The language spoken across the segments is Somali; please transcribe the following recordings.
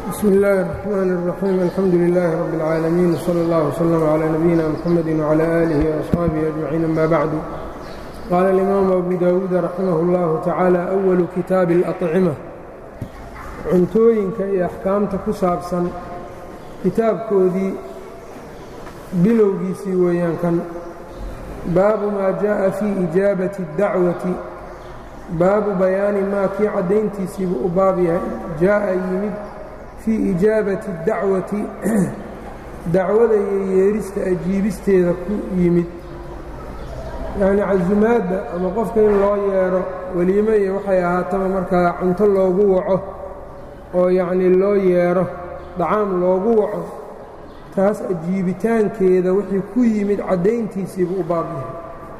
bsmi اllaahi الرaxmaan الraxiim alxamdu lilaahi rabi اlcaalamiin wslى اllah wslm clى nabiyina mxamedi wclى aalihi وaصxaabihi ajmaciin ama bacdu qaala اlimaamu abu dawuud raximah اllahu tacaala awalu kitaabi اlأطcima cuntooyinka iyo axkaamta ku saabsan kitaabkoodii bilowgiisii weeyaan kan baabu maa jaءa fii ijaabati اdacwati baabu bayaani maa kii caddayntiisiibuu u baab yahay jaa'a yimid fii ijaabati اdacwati dacwada iyo yeerista ajiibisteeda ku yimid yacnii casumaadda ama qofka in loo yeedho weliimo iyo waxay ahaataba markaa cunto loogu waco oo yacnii loo yeedho dacaam loogu waco taas ajiibitaankeeda wixii ku yimid caddayntiisiibuu u baab yahay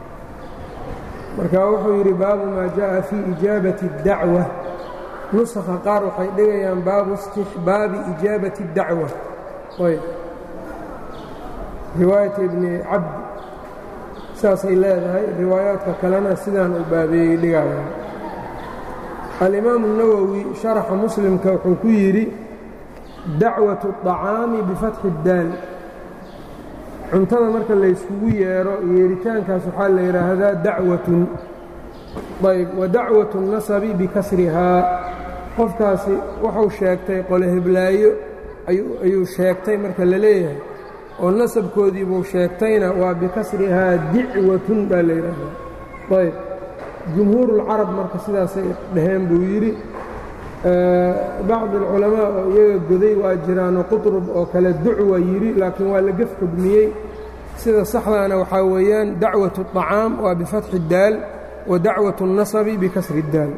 marka wuxuu yidhi baabu maa jaءa fii ijaabati اdacwa nusakha qaar waxay dhigayaan baabu istixbaabi ijaabati اdacwa ayb riwaayat ibni cabdi saasay leedahay riwaayaadka kalena sidaan uu baabeeyey dhigayaan alimaamu الnawowi sharaxa muslimka wuxuu ku yidhi dacwaة الطacaami bifatxi اdaal cuntada marka layskugu yeedho yeeritaankaas waxaa la yidhaahdaa dacwatun ayb wa dacwatu nasabi bikasrihaa qofkaasi wuxuu sheegtay qole heblaayo ayuu sheegtay marka la leeyahay oo nasabkoodii buu sheegtayna waa bikasrihaa dicwatun baa la yidhaahdaa ayb jumhuurulcarab marka sidaasay dhaheen buu yidhi bacdi alculamaa oo iyaga goday waa jiraanoo qutrub oo kale ducwa yidhi laakiin waa la gef xugmiyey sida saxdaana waxaa weeyaan dacwatu الطacaam waa bifatxi اdaal wa dacwaة الnasabi bikasri اdaal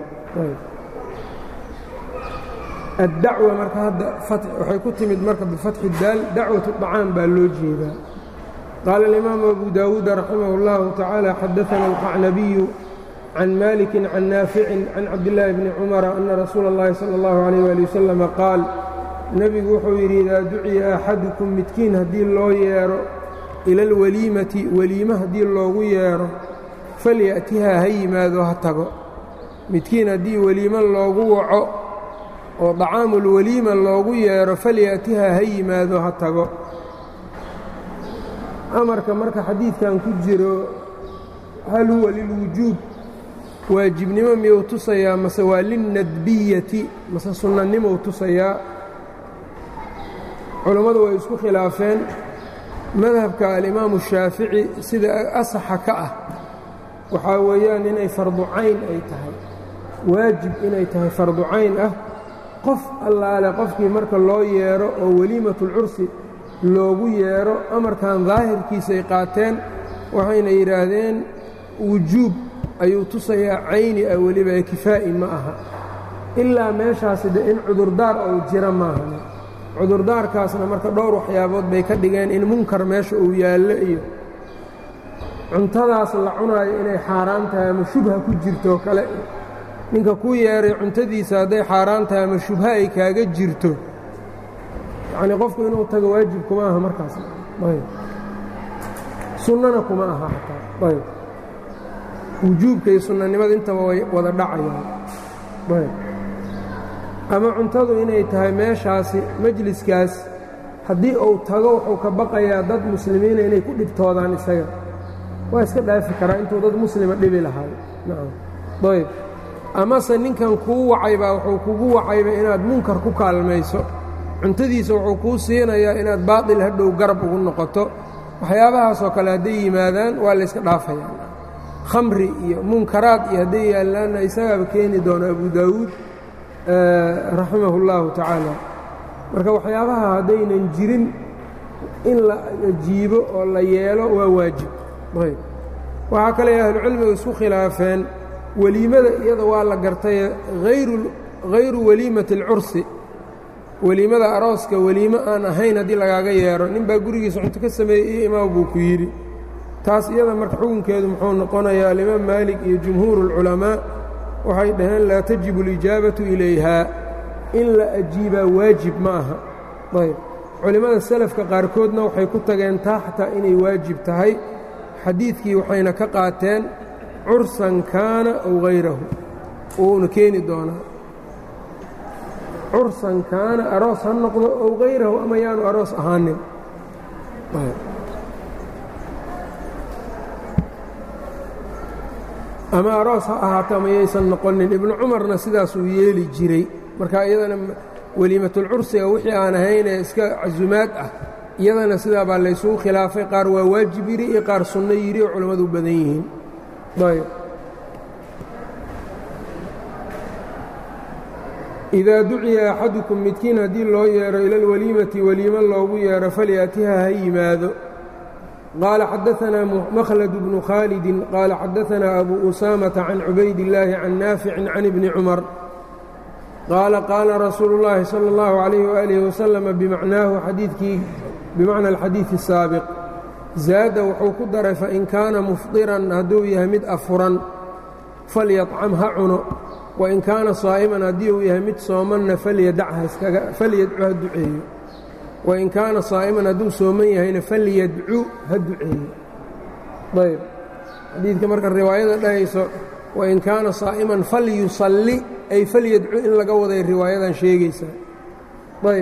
addacwa marka hadda waxay ku timid marka bifatxi اdaal dacwaة الطacaam baa loo jeedaa qaala اlimaamu abu dawuud raximah اllahu tacaala xadaثana alqacnabiyu can maliki can naaficin can cabdillaahi bni cumara ana rasuula اllahi salى اllahu alayh ali wasalama qaal nebigu wuxuu yidhi idaa duciya axadukum midkiin haddii loo yeedho ila alweliimati weliime haddii loogu yeedho falya'tihaa ha yimaado ha tago midkiin haddii weliime loogu waco oo dacaamulweliima loogu yeedho falya'tihaa ha yimaado ha tago amarka marka xadiidkan ku jiro hal huwa lilwujuub waajibnimo miyuu tusayaa mase waa linnadbiyati mase sunnanimou tusayaa culammadu way isku khilaafeen madhabka alimaamu shaafici sida asaxa ka ah waxaa weeyaan inay fardu cayn ay tahay waajib inay tahay fardu cayn ah qof allaale qofkii marka loo yeedho oo weliimatulcursi loogu yeedho amarkan daahirkiisay qaateen waxayna yidhaahdeen wujuub ayuu tusayaa cayni ah weliba ee kifaa'i ma aha ilaa meeshaasi de in cudurdaar ou jira maaha cudurdaarkaasna marka dhowr waxyaabood bay ka dhigeen in munkar meesha uu yaallo iyo cuntadaas la cunaayo inay xaaraan tahay ama shubha ku jirto kale ninka ku yeeray cuntadiisa hadday xaaraan tahay ama shubha ay kaaga jirto yacnii qofku inuu tago waajib kuma aha markaas ayb sunnana kuma aha xataa ayb wujuubka iyo sunnanimada intaba way wada dhacayaan ayb ama cuntadu inay tahay meeshaasi majliskaas haddii uu tago wuxuu ka baqayaa dad muslimiina inay ku dhibtoodaan isaga waa iska dhaafi karaa intuu dad muslima dhibi lahaay nacam ayb amase ninkan kuu wacaybaa wuxuu kugu wacayba inaad munkar ku kaalmayso cuntadiisa wuxuu kuu siinayaa inaad baatil hadhow garab ugu noqoto waxyaabahaasoo kale hadday yimaadaan waa layska dhaafayaa khamri iyo munkaraad iyo hadday yaallaanna isagaaba keeni doono abu daawuud raximah اllahu tacaala marka waxyaabaha haddaynan jirin in la ajiibo oo la yeelo waa waajib ayb waxaa kale ahlucilmigu isku khilaafeen weliimada iyada waa la gartaye hayru weliimati اlcursi weliimada arooska weliimo aan ahayn haddii lagaaga yeedho nin baa gurigiisa cunto ka sameeyey iyo imaam buu ku yidhi taas iyada marka xukunkeedu muxuu noqonayaa alimaam maalik iyo jumhuuru اlculamaa waxay dhaheen laa tajibu اlijaabatu ilayhaa in la ajiibaa waajib ma aha ayb culimmada selafka qaarkoodna waxay ku tageen taa xataa inay waajib tahay xadiidkii waxayna ka qaateen cursan kaana aw hayrahu uuna keeni doonaa cursan kaana aroos ha noqdo ow hayrahu ama yaanu aroos ahaanin ama aroos ha ahaato ama yaysan noqonin ibnu cumarna sidaasuu yeeli jiray marka iyadana weliimatulcursiga wixii aan ahaynee iska casumaad ah iyadana sidaa baa laysugu khilaafay qaar waa waajib yidhi iyo qaar sunno yidhi oo culammadu u badan yihiin ayb idaa duciya axadukum midkiin haddii loo yeedho ila alwaliimati weliimo loogu yeedho falyaatiha ha yimaado qaala xadaanaa makhlad bnu khaalidin qaala xadaanaa abu usaamata can cubaydillaahi can naaficin can ibni cumar qaala qaala rasuulu اllaahi salى اllahu عalayh waalihi wasalama bimacnaahu xadiidkii bimacna alxadiidi الsaabiq zaada wuxuu ku daray fain kaana mufdiran hadduu yahay mid afuran falyacam ha cuno wain kaana saa'iman haddii uu yahay mid soomanna falyadcu ha duceeyo wain kaana saa'iman hadduu sooman yahayna falyadcu ha duceeyo ayb xadiidka marka riwaayada dhahayso wain kaana saa'iman falyusalli ay falyadcu in laga waday riwaayadan sheegaysaa ayb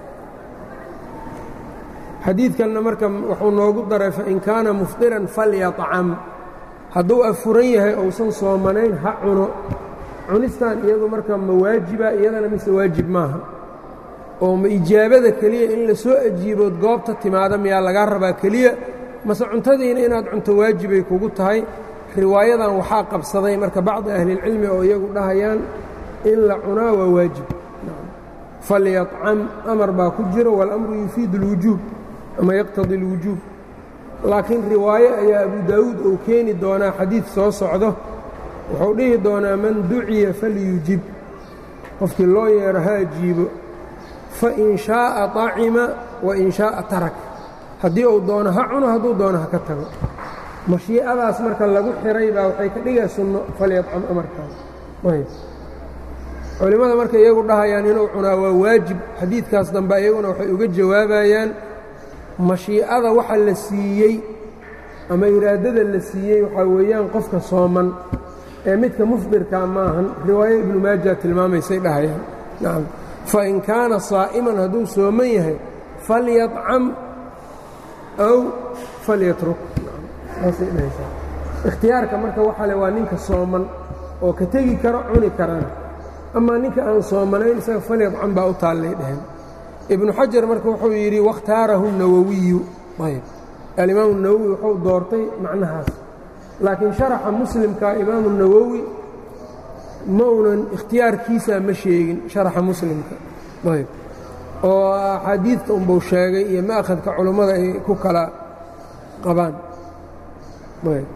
xadiidkanna marka wuxuu noogu daray fain kaana mufdiran falyacam hadduu afuran yahay ousan soomanayn ha cuno cunistan iyadu marka ma waajiba iyadana mise waajib maaha oo ma ijaabada keliya in la soo ajiibood goobta timaada miyaa lagaa rabaa keliya mase cuntadiina inaad cunto waajibay kugu tahay riwaayadan waxaa qabsaday marka bacdi ahlilcilmi oo iyagu dhahayaan in la cunaa waa waajib falyacam amar baa ku jiro walamru yufiid اlwujuub ama yaqtadi اlwujuub laakiin riwaaye ayaa abu daawuud uu keeni doonaa xadiid soo socdo wuxuu dhihi doonaa man duciya falyujib qofkii loo yeero ha ajiibo fain shaaءa طacima wain shaaءa tarak haddii uu doono ha cuno hadduu doono ha ka tago mashiicadaas marka lagu xiray baa waxay ka dhigay sunno falyadcam amarkaan culimmada marka iyagu dhahayaan inuu cunaa waa waajib xadiidkaas dambe iyaguna waxay uga jawaabayaan mashiicada waxa la siiyey ama iraadada la siiyey waxaa weeyaan qofka sooman ee midka mufdirkaa maahan riwaayo ibnu maaja tilmaamaysay dhahayaan nacam fain kaana saa'iman hadduu sooman yahay falyacam aw falyatruk saasay dhahaysaa ikhtiyaarka marka waxa le waa ninka sooman oo ka tegi karo cuni karana amaa ninka aan soomanayn isaga falyadcam baa u taallay dheheen ibnu xajar marka wuxuu yidhi wakhtaarahu nawowiyu ayb alimaamu nawowi wuxuu doortay macnahaas laakiin sharaxa muslimka imaamu nawowi ma unan ikhtiyaarkiisa ma sheegin sharaxa muslimka ayb oo axaadiidka unbuu sheegay iyo ma'khadka culummada ay ku kala qabaan ayb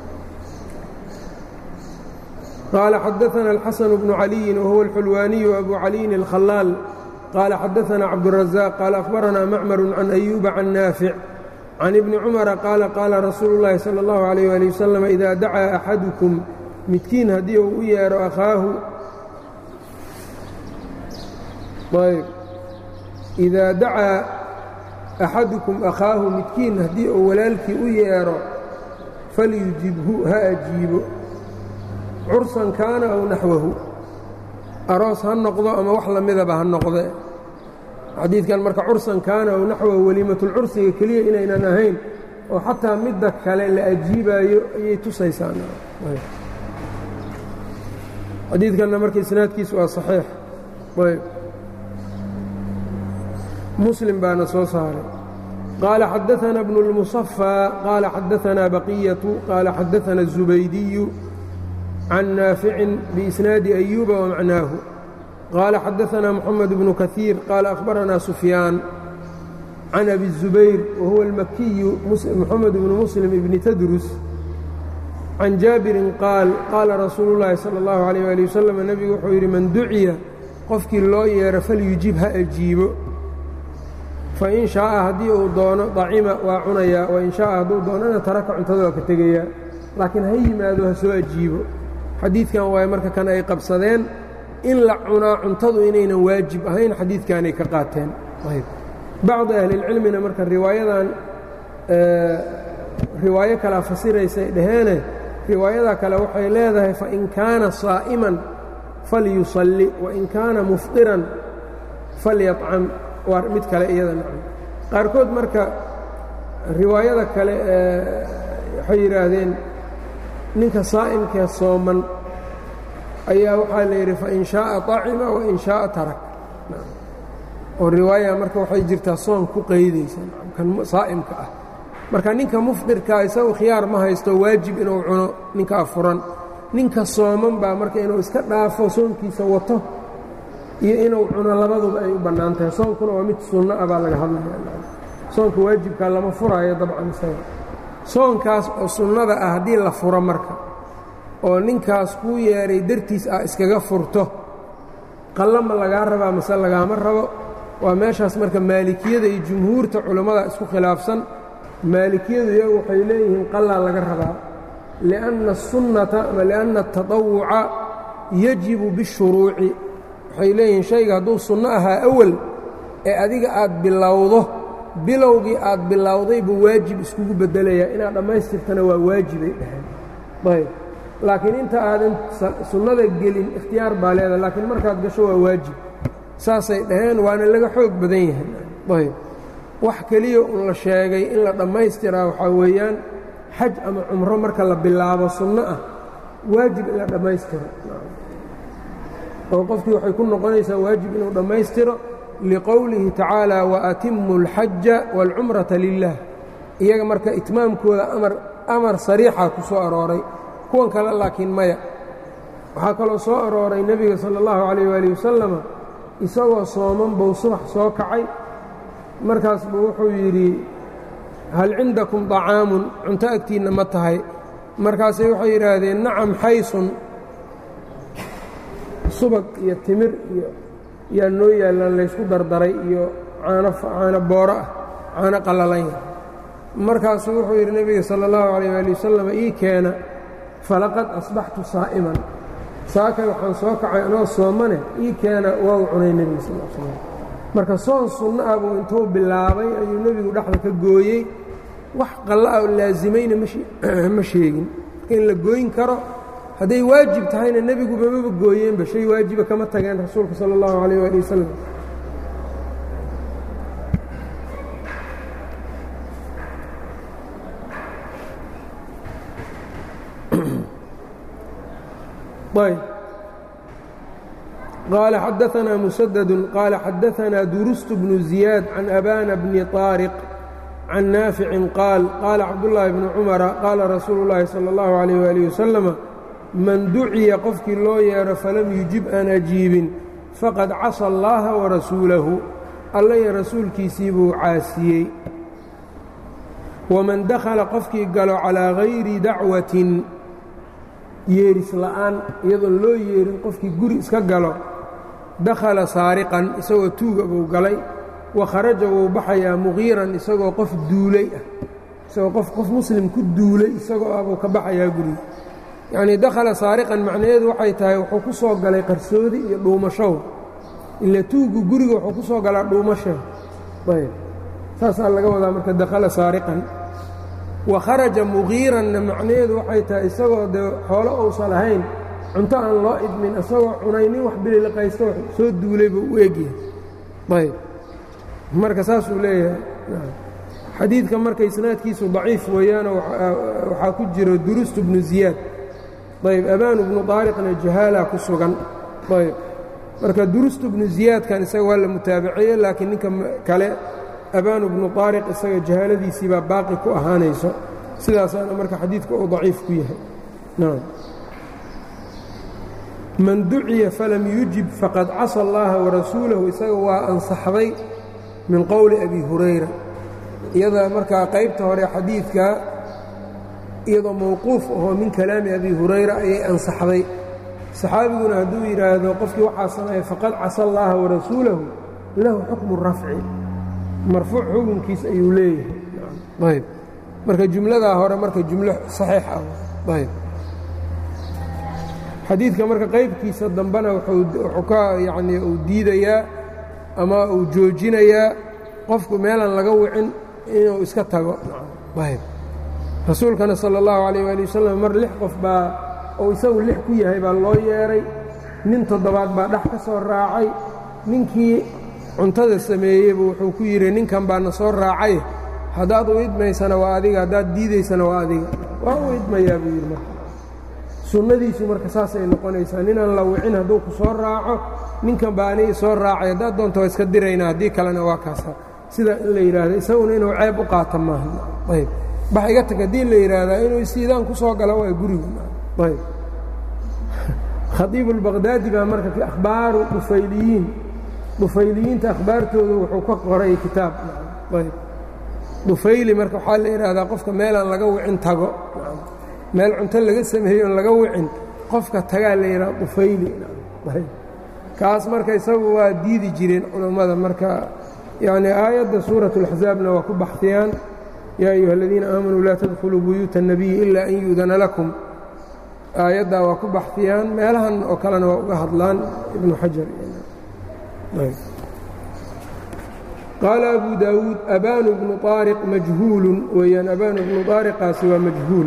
قال xدثنا الحسن بن علي وهو الحلواني أبو علي الخلال قال xدثنا عبدالرزاق قال أخبرنا معمر عن أيوب عن نافع عن ابن عمر قال قال رsuuل اللhi صلى الله عليه وaلي وسلم إذا dacaa أxadكم midkiin haddii uu u yeedho أkhaahu إidaa dacaa أxaduكم أkhaahu midkiin haddii uu walaalkii u yeedho falyujibhu ha ajiibo cursan kaana aw naxwahu aroos ha noqdo ama wax lamidaba ha noqde xadiidkan marka cursan kaana aw naxwahu weliimatulcursiga keliya inaynan ahayn oo xataa midda kale la ajiibaayo ayay tusaysaan xadiidkanna marka isnaadkiisu waa saxiix ayb muslim baana soo saaray qaala xadaثana bnu اlmusafى qaala xadaثana baqiyatu qaala xadaثana الزubaydiyu can naaficin biisnaadi أyuuba wamacnaahu qaala xadaثana moxamed bnu kahiir qaala akhbarana sufyaan can abi الzubayr wahuwa اlmakiyu moxamed bnu muslim ibni tadrus can jaabirin qaal qaala rasuulu اllaahi salى اllahu عalيyه ali wasalam nebigu wuxuu yidhi man duciya qofkii loo yeero falyujib ha ajiibo fain shaaءa haddii uu doono dacima waa cunayaa wain shaaءa hadduu doonana taraka cuntada waa ka tegayaa laakiin ha yimaado ha soo ajiibo xadiidkan waaye marka kan ay qabsadeen in la cunaa cuntadu inaynan waajib ahayn xadiidkanay ka qaateen bacdi ahlilcilmina marka riwaayadan riwaayo kalea fasiraysay dhaheene riwaayada kale waxay leedahay fain kaana saa'iman falyusalli wain kaana mufdiran falyacam waa mid kale iyada nacam qaarkood marka riwaayada kale ee waxay yidhaahdeen ninka saa'imkee sooman ayaa waxaa la yidhi fain shaaa طacima wain shaaa tarak oo riwaaya marka waxay jirtaa soon ku qaydaysa kan saa'imka ah marka ninka mufdirkaa isagu khiyaar ma haysto waajib inuu cuno ninka afuran ninka sooman baa marka inuu iska dhaafo soonkiisa wato iyo inuu cuno labaduba ay u bannaan tahay soonkuna waa mid sunno ah baa laga hadlaya soonka waajibkaa lama furaayo dabcan isaga soonkaas oo sunnada ah haddii la furo marka oo ninkaas kuu yeedhay dartiis ah iskaga furto qallama lagaa rabaa mase lagaama rabo waa meeshaas marka maalikiyada iyo jumhuurta culammada isku khilaafsan maalikiyadu iyagu waxay leeyihiin qallaa laga rabaa lianna asunnata ama lianna atatawuca yajibu bishuruuci waxay leeyihiin shayga hadduu sunno ahaa awal ee adiga aad bilowdo bilowgii aad bilowday buu waajib iskugu beddelayaa inaad dhammaystirtana waa waajibay dhaheen ayb laakiin inta aadan sunnada gelin ikhtiyaar baa leedahay laakiin markaad gasho waa waajib saasay dhaheen waana laga xoog badan yahay ayb wax keliya un la sheegay in la dhammaystiraa waxaa weeyaan xaj ama cumro marka la bilaabo sunno ah waajib in la dhammaystiro oo qofkii waxay ku noqonaysaa waajib inuu dhammaystiro liqowlihi tacaala waatimu alxaja waalcumrata lilah iyaga marka itmaamkooda amar amar sariixa ku soo arooray kuwan kale laakiin maya waxaa kaloo soo arooray nebiga sala allahu calayh waali wasalama isagoo sooman buu subax soo kacay markaas buu wuxuu yidhi hal cindakum طacaamun cunto agtiinna ma tahay markaasay waxay yidhaahdeen nacam xaysun subag iyo timir iyo yaa noo yaallaan laysku dardaray iyo caano caano booro ah caano qallalanya markaasuu wuxuu yidhi nebiga sala اllahu calayh waali wasalam ii keena falaqad asbaxtu saa'iman saakay waxaan soo kacay anoo soomane ii keena waa u cunay nebiga sal l slam marka soon sunno ah buu intuu bilaabay ayuu nebigu dhexda ka gooyey wax qalla ah oo laasimayna ma sheegin marka in la gooyn karo hadday waajib tahayna nebiguba maba gooyeenba shay waajiba kama tageen rasuulka sala allahu calayh waali wasalam ayb qال xadaثna mسdd qال xadaثna duruست بن زiyaad can أbاna bni طاariq can naafici qaal qaala cabdاللahi bni cmara qaala rasuulu الlahi salى الlahu عalيه وaلiه وasلم man duciya qofkii loo yeedho falam yujib aan ajiibin faqad casى اllaha وarasuulahu alla iyo rasuulkiisii buu caasiyey waman dakhala qofkii galo calىa غayri dacwatin yeeris la'aan iyadoon loo yeerin qofkii guri iska galo dakhala saariqan isagoo tuuga buu galay wa kharaja wuu baxayaa muqiiran isagoo qof duulay ah isagoo qof qof muslim ku duulay isagoo ah buu ka baxayaa guriga yacnii dakhala saariqan macnaheedu waxay tahay wuxuu ku soo galay qarsoodi iyo dhuumashow ila tuugu guriga wuxuu ku soo galaa dhuumasha ayb saasaa laga wadaa marka dakhala saariqan wa kharaja muqiiranna macnaheedu waxay tahay isagoo dee xoolo uusan ahayn cunto aan loo idmin isagoo cunay nin wax bililiqaysto soo duulay buu u egyahay ayb marka saasuu leeyahay xadiidka marka isnaadkiisu daciif weeyaano waxaa ku jiro durustu bnu ziyaad ayb abaanu bnu daariqna jahaala ku sugan ayb marka durustu bnu ziyaadkan isaga waa la mutaabaceeye laakiin ninka kale abaanu bnu daariq isaga jahaaladiisii baa baaqi ku ahaanayso sidaasaana marka xadiidka uu daciif ku yahay man duciya falam yujib faqad casa allaha warasuulahu isaga waa ansaxday min qowli abi hurayra iyada markaa qaybta hore xadiidka iyadoo mawquuf ahoo min kalaami abi hurayra ayay ansaxday saxaabiguna hadduu yidhaahdo qofkii waxaa sameeya faqad casa allaha warasuulahu lahu xukmu rafci marfuuc xukunkiis ayuu leeyahay ayb marka jumladaa hore marka jumlo saxiix ah ayb xadiidka marka qaybkiisa dambena wuxuu ka yacnii uu diidayaa ama uu joojinayaa qofku meelaan laga wicin inuu iska tago ayb rasuulkana sala allahu calayh waali wasalam mar lix qof baa oo isagu lix ku yahay baa loo yeedhay nin toddobaad baa dhex ka soo raacay ninkii cuntada sameeyeybu wuxuu ku yidhi ninkan baa na soo raacay haddaad u idmaysana waa adiga haddaad diidaysana waa adiga waa u idmayaa buu yidhi marka sunnadiisu marka saasay noqonaysaa ninaan la wicin hadduu ku soo raaco ninkan baa aniga soo raacay haddaad doonto waa iska diraynaa haddii kalena waa kaasa sidaa in la yidhaahdo isaguna inuu ceeb u qaato maaha ayb bax iga tag haddii la yidhaahdaa inuu istiidaan ku soo galo waa guriga ayb khaiib اlbaqdaadi baa marka akhbaaru dhufayliyiin dhufayliyiinta akhbaartooda wuxuu ka qoray kitaab ayb dhufayli marka waxaa la yidhaahdaa qofka meelaan laga wicin tago meel cunto laga sameeyo on laga wicin qofka tagaa la yidhaha dhufayli kaas marka isagu waa diidi jireen culammada marka yacni aayadda suuraة اlaxzaabna waa ku baxiyaan yaa ayuha aladiina aamanuu laa tadkhuluu buyuuta الnabiyi ila an yu'dana lakum aayaddaa waa ku baxiyaan meelahan oo kalena waa uga hadlaan ibnu xajar qaala abu daawuud abanu bnu طaariq majhuulun weeyaan abanu bnu طaariqaasi waa majhuul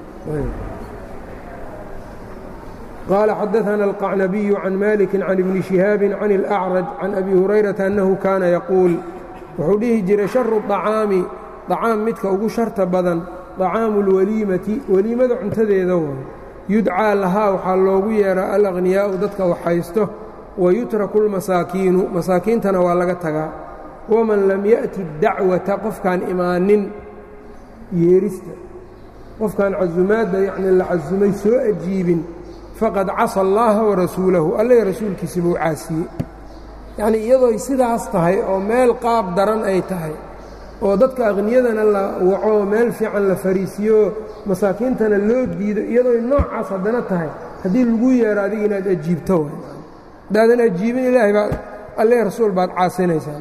qaala xadaثana alqacnabiyu can maliki can ibni شihaabi can اlأcraj can abi hurayrata annahu kaana yaquul wuxuu dhihi jiray sharu طacaami طacaam midka ugu sharta badan طacaamu اlwaliimati weliimada cuntadeeda way yudcaa lahaa waxaa loogu yeeraa alaqhniyaa'u dadka wax haysto wayutraku اlmasaakiinu masaakiintana waa laga tagaa waman lam ya'ti dacwata qofkaan imaanin yeerista qofkaan casumaadda yacni la casumay soo ajiibin faqad casa allaaha warasuulahu alle rasuulkiisi buu caasiyey yacnii iyadooy sidaas tahay oo meel qaab daran ay tahay oo dadka akhniyadana la waco meel fiican la fariisiyo masaakiintana loo diido iyadooy noocaas haddana tahay haddii lagu yeero adiga inaad ajiibto haddaadan ajiibin ilaahay baa alle rasuul baad caasinaysaa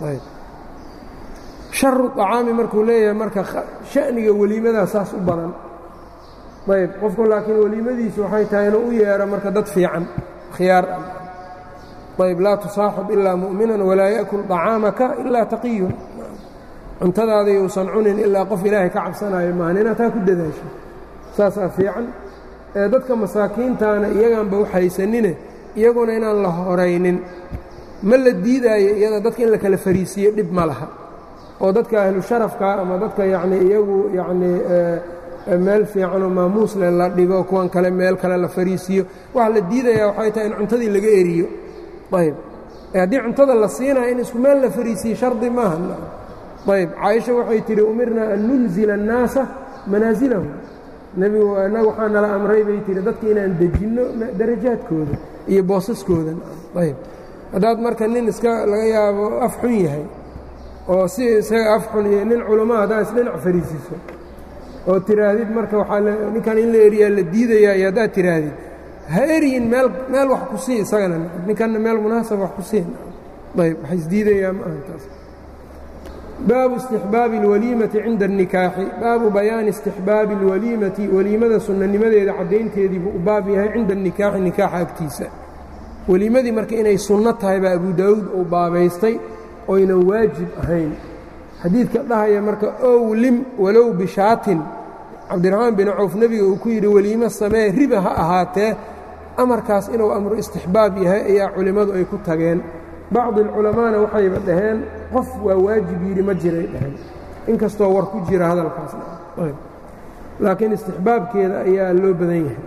sharu طacaami markuu leeyahay marka sha'niga weliimadaa saas u badan ayb qofku laakiin weliimadiisu waxay tahay inuu u yeero marka dad fiican khiyaar ah ayb laa tusaaxib ilaa mu'minan walaa ya'kul طacaamaka ilaa taqiyun cuntadaada yuusan cunin ilaa qof ilaahay ka cabsanaayo maahan inaad taa ku dadaasho saasaa fiican ee dadka masaakiintaana iyagaanba u haysanine iyaguna inaan la horaynin ma la diidaayo iyada dadka in la kala fariisiyo dhib ma laha oo dadka ahlu sharafka ama dadka yacnii iyagu yacnii meel fiicanoo maamuusle la dhigo kuwan kale meel kale la fariisiyo waxa la diidayaa waxay tahay in cuntadii laga eriyo ayb haddii cuntada la siinayo in isku meel la fariisiyo shardi maaha ayb caaisha waxay tidhi umirnaa an nunzila annaasa manaasilahum nebigu innagu waxaa nala amray bay tihi dadka inaan dejinno darajaadkooda iyo boosaskooda ayb haddaad marka nin iska laga yaabo af xun yahay oo si isaga af xun iyo nin culamaa haddaad isdhinac fariisiso oo tiraahdid marka waxaa ninkan in la eriyaa la diidayaa iyo haddaad tiraahdid ha eryin meel meel wax ku sii isagana ninkanna meel munaasab wax ku siin ayb waxa isdiidayaa ma aha taas baabu istixbaabi اlwaliimati cinda الnikaaxi baabu bayaani istixbaabi اlwaliimati weliimada sunnanimadeeda caddaynteedii buu u baab yahay cinda الnikaaxi nikaaxa agtiisa weliimadii marka inay sunno tahay baa abu daawuud uu baabaystay oynan waajib ahayn xadiidka dhahaya marka owlim walow bishaatin cabdiraxmaan bin cawf nebiga uu ku yidhi weliimo samee riba ha ahaatee amarkaas inuu amru istixbaab yahay ayaa culimmadu ay ku tageen bacdi alculamaana waxayba dhaheen qof waa waajib yidhi ma jiray dhaheen inkastoo war ku jira hadalkaasna laakiin istixbaabkeeda ayaa loo badan yahay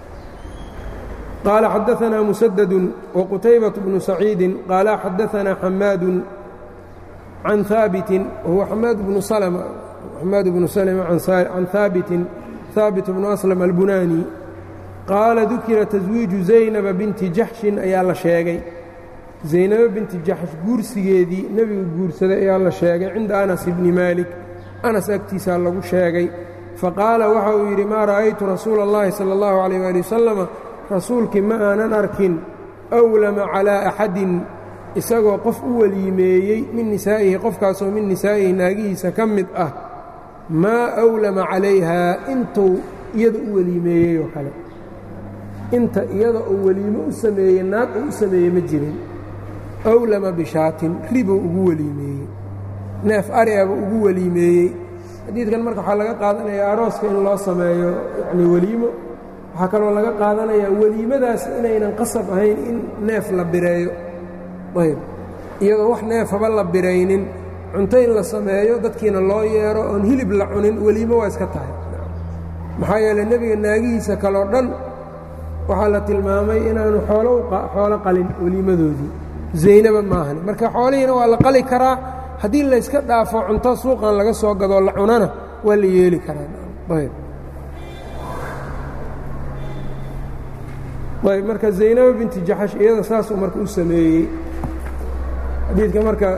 qaala xadaanaa musadadu waqutaybaة bnu saciidi qaala xadaanaa xamaadu can haabitin wahuwa xamaad bnu salma xamaad bnu salma can haabitin haabit bnu aslam albunaani qaala dukira taswiiju zaynaba binti jaxshin ayaa la sheegay zaynabo binti jaxsh guursigeedii nebigu guursaday ayaa la sheegay cinda anas ibni maalik anas agtiisaa lagu sheegay faqaala waxa uu yidhi maa ra'aytu rasuula اllahi salى اllahu عalيh ali wasalama rasuulkii ma aanan arkin awlama calaa axadin isagoo qof u weliimeeyey min nisaa'ihi qofkaasoo min nisaa'ihi naagihiisa ka mid ah maa awlama calayhaa intuu iyada u weliimeeyey oo kale inta iyada uu weliimo u sameeyey naag uu u sameeyey ma jirin awlama bishaatin ribuu ugu weliimeeyey neef ariaba ugu weliimeeyey xadiidkan marka waxaa laga qaadanayaa arooska in loo sameeyo yacnii weliimo waxaa kaloo laga qaadanayaa weliimadaas inaynan qasab ahayn in neef la bireeyo ayb iyadoo wax neefaba la biraynin cunto in la sameeyo dadkiina loo yeero oon hilib la cunin weliimo waa iska tahay maxaa yeeley nebiga naagihiisa kaleo dhan waxaa la tilmaamay inaanu xoolo qalin weliimadoodii zaynaba maahani marka xoolihiina waa la qali karaa haddii layska dhaafo cunto suuqan laga soo gadoo la cunana waa la yeeli karaa ayb marka zaynaba binti jaxash iyada saasuu marka u sameeyey xadiidka marka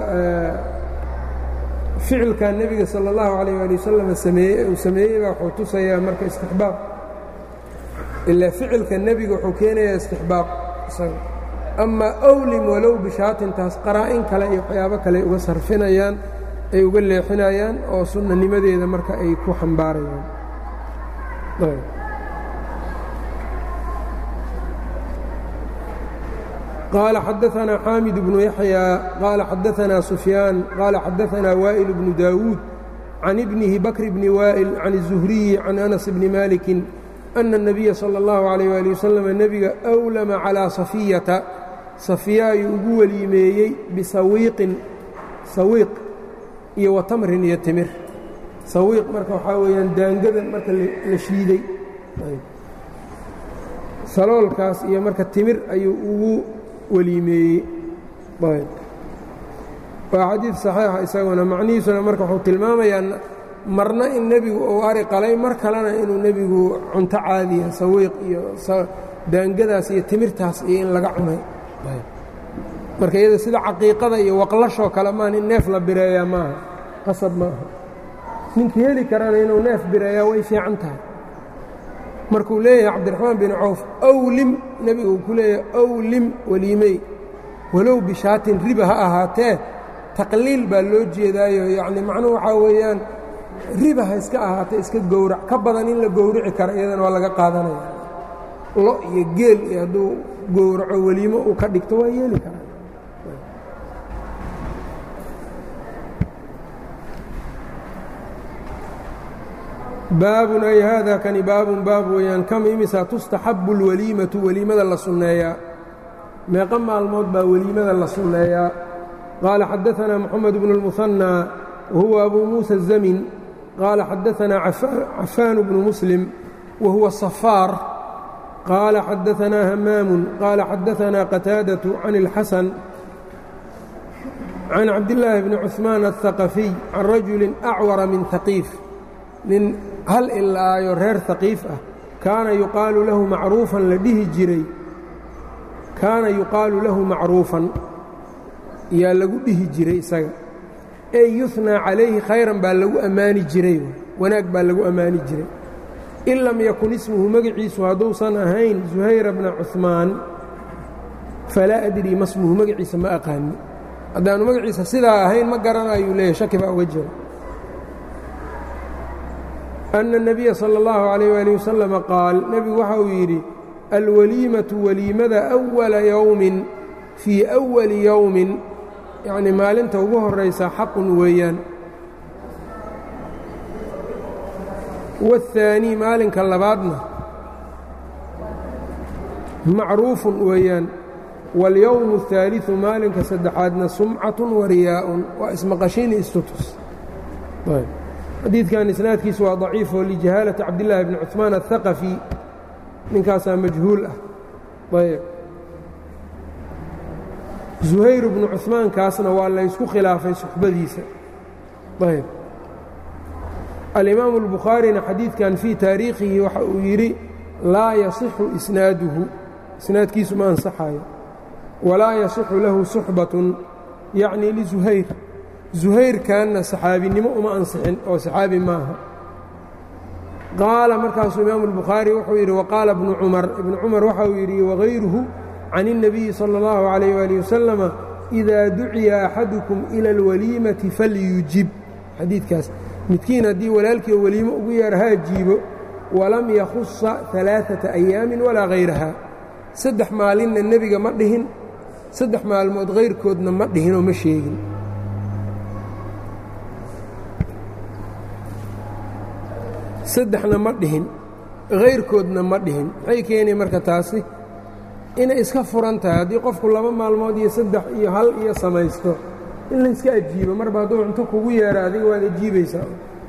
ficilka nebiga salى اllahu alayh ali wasalam sameeye uu sameeyey baa wuxuu tusayaa marka istixbaab ilaa ficilka nebiga wuxuu keenayaa istixbaab isaga amaa awlim walow bishaatin taas qaraa-in kale iyo waxyaabo kale uga sarfinayaan ay uga leexinayaan oo sunnanimadeeda marka ay ku xambaarayaan قال xدثنا xاmد بن يحيى قال xدثنا سفyان قال xدثنا وائل بن داود عن ابنه بكر بن وائل عن الزهري عن أنس بن مالك أن النبي صلى الله عليه وaلي وسلم نبga أwlma عalى صفيةa صفya ayuu ugu weliimeeyey bisawiiqin sawiiq iyo watamrin iyo timir sawiiq marka waxaa weeyaan daangada marka la shiiday saloolkaas iyo marka timir ayuu ugu weliimeeyey waa xadiid saxiixa isaguna macnihiisuna marka wuxuu tilmaamayaa marna in nebigu uu ari qalay mar kalena inuu nebigu cunto caadiya sawiiq iyo daangadaas iyo timirtaas iyo in laga cunay marka iyada sida caqiiqada iyo waqlashoo kale maan in neef la bireeyaa maaha qasab maaha ninkii heli karana inuu neef bireeyaa way fiican tahay markuu leeyahay cabdiraxmaan bin cawf awlim nebigu uu ku leeyahay awlim weliimey walow bishaatin riba ha ahaatee taqliil baa loo jeedaayo yacni macnuhu waxaa weeyaan riba ha iska ahaatee iska gowrac ka badan in la gowrici karo iyadana waa laga qaadanaya lo iyo geel iyo hadduu gowraco weliimo uu ka dhigto waa yeeli karaa baabun ay haada kani baabun baab weeyaan kam imisa tustaxabu اlwaliimatu weliimada la sunneeyaa meeqa maalmood baa weliimada la sunneeyaa qaala xadaثana moxamed bnu اlmuhanى wahuwa abu muusa الzamin qaala xadaثana cafaan bnu muslim wahuwa safaar qaala xadaثana hamaamu qaala xadaثana qataadaة can اlxasan can cabdillaahi bni cuثmaan الثaqafiy can rajuli acwara min haqiif nin hal ilaayo reer haqiif ah kaana yuqaalu lahu macruufan la dhihi jiray kaana yuqaalu lahu macruufan yaa lagu dhihi jiray isaga ey yuhnaa calayhi khayran baa lagu ammaani jiray wanaag baa lagu ammaani jiray in lam yakun ismuhu magaciisu hadduusan ahayn zuhayra bna cuثmaan falaa adrii ma smuhu magaciisa ma aqaani haddaanu magaciisa sidaa ahayn ma garanayuu leeyahy shaki baa uga jira أن النبيa slى الlaه عليه وaلiه وسلم qaal nebigu waxa uu yidhi alwaliimaةu weliimada أوla yowmin fii أwali yowmin yacni maalinta ugu horaysa xaqun weeyaan والثaanي maalinka labaadna macruufun weeyaan wاlyowم الثaaliثu maalinka saddexaadna sumcaة wariyaaءun waa ismaqashiini istutus xadiidkan isnaadkiisu waa daciif oo lijahaalati cabdillaahi bni cuثmaan aلhaqafi ninkaasaa majhuul ah ayb zuhayr bnu cuثmaankaasna waa laysku khilaafay suxbadiisa ayb alimaamu اlbukhaarina xadiidkan fii taariikhihi waxa uu yidhi laa yasixu isnaaduhu isnaadkiisu ma ansaxayo walaa yasixu lahu suxbatun yacni lizuhayr zuhayrkanna saxaabinimo uma ansixin oo saxaabi maaha qaala markaasuu imaamu اlbukhaari wuxuu yidhi waqaala ibnu cumar ibnu cumar waxa uu yidhi wagayruhu can الnabiyi salى اllahu عalayh wali wasalama إidaa duciya axadukum ila اlwaliimati falyujib xadiidkaas midkiin haddii walaalkii weliimo ugu yeer haa jiibo walam yakhusa ثalaaثaةa أyaami walaa hayraha saddex maalinna nebiga ma dhihin saddex maalmood hayrkoodna ma dhihinoo ma sheegin saddexna ma dhihin hayrkoodna ma dhihin maxay keenay marka taasi inay iska furan tahay haddii qofku laba maalmood iyo saddex iyo hal iyo samaysto in layska ajiibo marba hadduu cunto kugu yeera adiga waad ajiibaysaa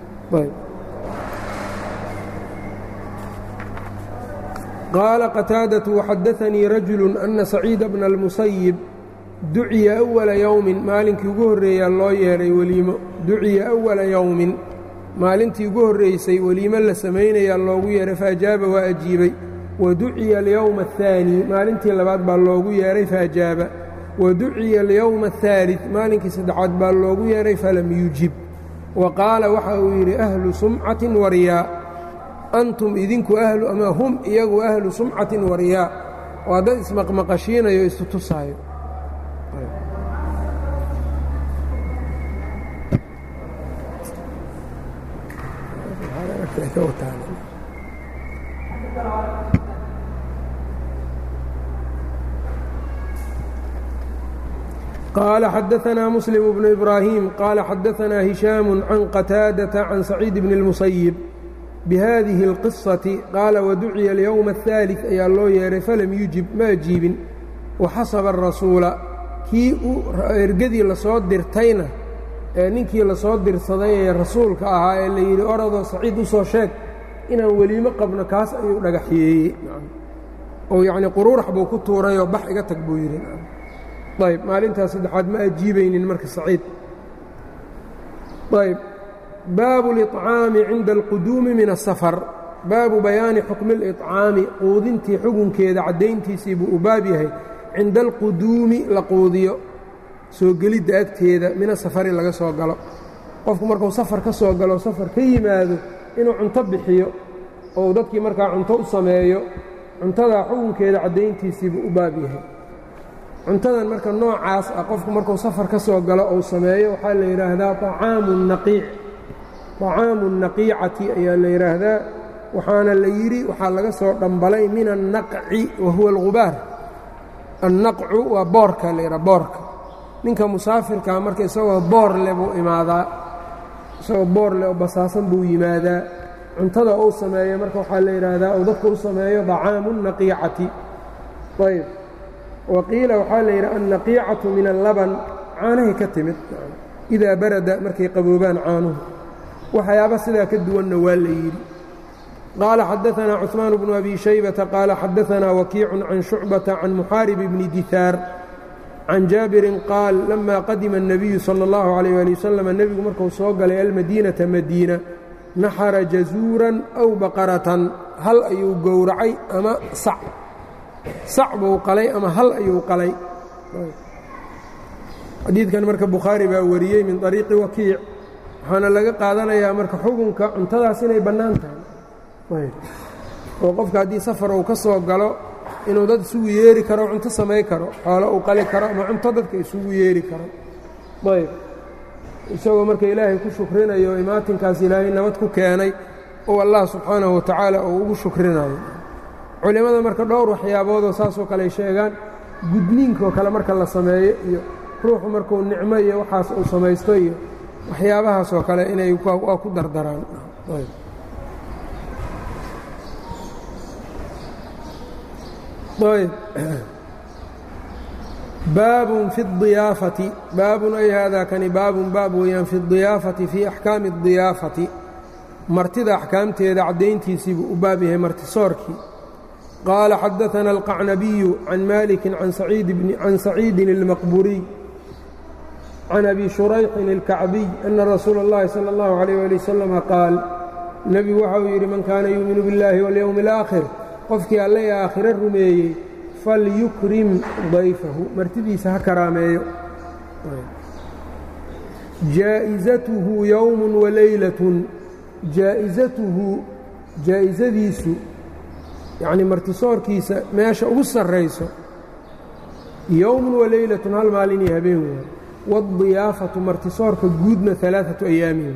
qaala qataadaةu waxadaanii rajulu ana saciida bna اlmusayib duciya أwala yowmin maalinkii ugu horreeyaa loo yeedhay weliimo duciya أwala yowmin maalintii ugu horraysay weliimo la samaynayaa loogu yeedhay faajaaba waa ajiibay wa duciya alyowma الثaanي maalintii labaad baa loogu yeedhay faajaaba wa duciya alyowma الثaalid maalinkii saddexaad baa loogu yeedhay falam yujib wa qaala waxa uu yidhi ahlu sumcatin waryaa antum idinku ahlu ama hum iyagu ahlu sumcatin waryaa waa dad ismaqmaqashiinayo isu tusaayo قال xدثنا مسلم بن إبراهيم قال xدثنا هiشhام عن قتاaدة عن سعيد بن المسيب بhذiه القصة qاaل وduعya اليوم الثالث ayaa loo yeehay falam يuجib ma أجiibin وxasب الرasuuلa kii ergadii lasoo dirtayna ee ninkii lasoo dirsaday ee rasuulka ahaa ee la yidhi oradoo saciid u soo sheeg inaan weliimo qabno kaas ayuu dhagaxyeeyey oo yacni quruurax buu ku tuurayoo bax iga tag buu yidhi ayb maalintaas saddexaad ma ajiibaynin marka saciid ayb baabu اliطcaami cinda alquduumi min الsafar baabu bayaani xukmi اliطcaami quudintii xugunkeeda caddayntiisii buu u baab yahay cinda alquduumi la quudiyo soo gelidda agteeda mina safari laga soo galo qofku markuu safar ka soo galo safar ka yimaado inuu cunto bixiyo ou dadkii markaa cunto u sameeyo cuntadaa xukunkeeda caddayntiisiibuu u baab yahay cuntadan marka noocaas ah qofku markuu safar ka soo galo ou sameeyo waxaa la yidhaahdaa acaamu naqiic طacaamu الnaqiicati ayaa la yidhaahdaa waxaana la yidhi waxaa laga soo dhambalay min الnaqci wa huwa اlgubaar annaqcu waa boorka la yidhaha boorka ninka musaafirkaa marka isagoo boor leh buu imaadaa isagoo boor leh oo basaasan buu yimaadaa cuntada uu sameeyo marka waxaa la yidhaahdaa uu dadku u sameeyo طacaamu الnaqiicati ayb waqiila waxaa la yidhi annaqiicatu min allaban caanahay ka timid idaa barada markay qaboobaan caanuhu waxyaaba sidaa ka duwanna waa la yidhi qaala xadaثanaa cuثmaan bnu abi shaybata qaala xadaثanaa wakiicu can shucbata can muxaarib bni dihaar can jaabirin qaal lama qadima الnabiyu salى اllahu عalيyه ali wasalam nebigu marku soo galay almadiinata madiina naxara jazuuran aw baqaratan hal ayuu gowracay ama sac sac buu qalay ama hal ayuu qalay xadiidkan marka bukhaari baa wariyey min طariiqi wakiic waxaana laga qaadanayaa marka xukunka cuntadaas inay bannaan tahay oo qofka haddii safar uu ka soo galo inuu dad isugu yeeri karo cunto samay karo xoolo uu qali karo ama cunto dadka isugu yeeri karo ayb isagoo marka ilaahay ku shukrinayo imaatinkaas ilaahay nabad ku keenay oo allah subxaanahu wa tacaala uu ugu shukrinayo culimmada marka dhowr waxyaaboodoo saasoo kale ay sheegaan gudniinkoo kale marka la sameeyo iyo ruuxu markuu nicmo iyo waxaas uu samaysto iyo waxyaabahaasoo kale inay waa ku dardaraan baabun fi اdiyaafati baabun ay haadaa kani baabun baab weeyaan fi اdiyaafati fii axkaami اdiyaafati martida axkaamteeda caddayntiisiibuu u baab yahay martisoorkii qaala xadaثana alqacnabiyu can maliki can saciidin اlmaqburiy can abi shurayxin اlkacbiy ana rasuula اllahi salى اllahu عalيyh ali wasalama qaal nebigu waxa uu yidhi man kaana yuuminu biاllahi waاlyowmi اlآakhir qofkii alle ee aakhire rumeeyey falyukrim dayfahu martidiisa ha karaameeyo jaa'izatuhu yowm walaylatun jaa'izatuhu jaa'isadiisu yacnii martisoorkiisa meesha ugu sarrayso yowmun walaylatun hal maalin iyo habeen weeye waadiyaafatu martisoorka guudna alaaatu ayaamin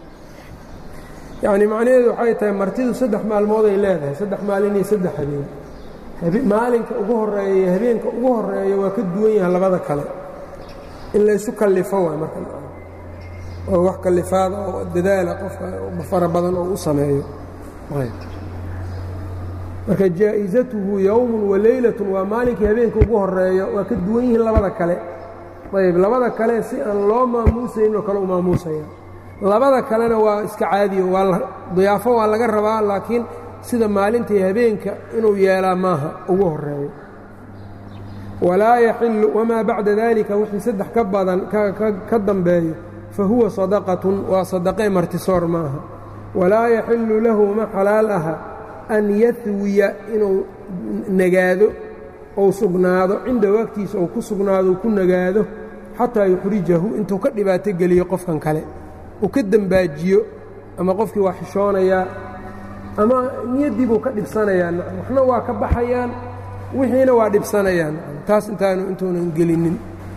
yacni macnaheedu waxay tahay martidu saddex maalmood ay leedahay saddex maalin iyo saddex habeen maalinka ugu horeeya iyo habeenka ugu horeeya waa ka duwan yahay labada kale in laysu kallifo waay marka oo wax kallifaada oo dadaala qofka fara badan oo u sameeyo marka jaa'isatuhu yowmun waleylatun waa maalinkii habeenka ugu horeeyo waa ka duwan yihiin labada kale ayb labada kale si aan loo maamuusaynoo kale u maamuusaya labada kalena waa iska caadiyo waa diyaafo waa laga rabaa laakiin sida maalintii habeenka inuu yeelaa maaha ugu horeeyo walaa yaxilu wamaa bacda dalika wixii saddex ka badan ka dambeeyo fa huwa sadaqatun waa sadaqee martisoor maaha walaa yaxilu lahu ma xalaal aha an yahwiya inuu nagaado ou sugnaado cinda waqtiisa ou ku sugnaado ku nagaado xataa yuxrijahu intuu ka dhibaato geliyo qofkan kale uu ka dembaajiyo ama qofkii waa xishoonayaa ama niyaddii buu ka dhibsanayaa waxna waa ka baxayaan wixiina waa dhibsanayaan taas intaanu intuunan gelinin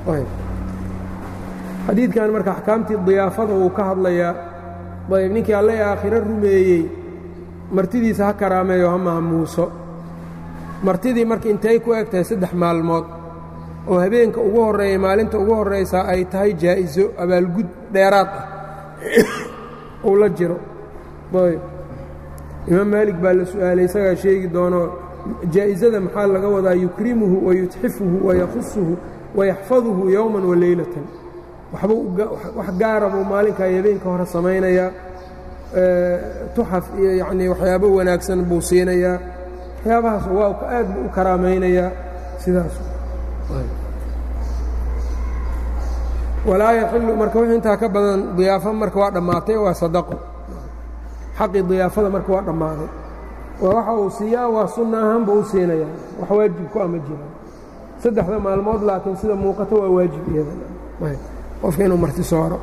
xadiidkan marka axkaamtii diyaafada wuu ka hadlayaa ayb ninkii alle aakhiro rumeeyey martidiisa ha karaameeyo ha maamuuso martidii marka intay ku eg tahay saddex maalmood oo habeenka ugu horreeya maalinta ugu horraysaa ay tahay jaa'iso abaalgud dheeraad ah uu la jiro ayb imaam maalig baa la su'aalay isagaa sheegi doono jaa'isada maxaa laga wadaa yukrimuhu wayutxifuhu wayakusuhu wayaxfaduhu yowman waleylatan wax gaara buu maalinkaa habeenka hore samaynayaa tuxaf iyo yacnii waxyaabo wanaagsan buu siinayaa waxyaabahaas waa aad buu u karaamaynayaa sidaas walaa yaxilu marka wix intaa ka badan diyaafo marka waa dhammaatay waa sadaqo xaqii diyaafada marka waa dhammaaday waa waxa uu siiyaa waa sunna ahaanba u siinayaa wax waajib ku ama jiraan saddexda maalmood laakiin sida muuqato waa waajib iyada qofka inuu marti sooro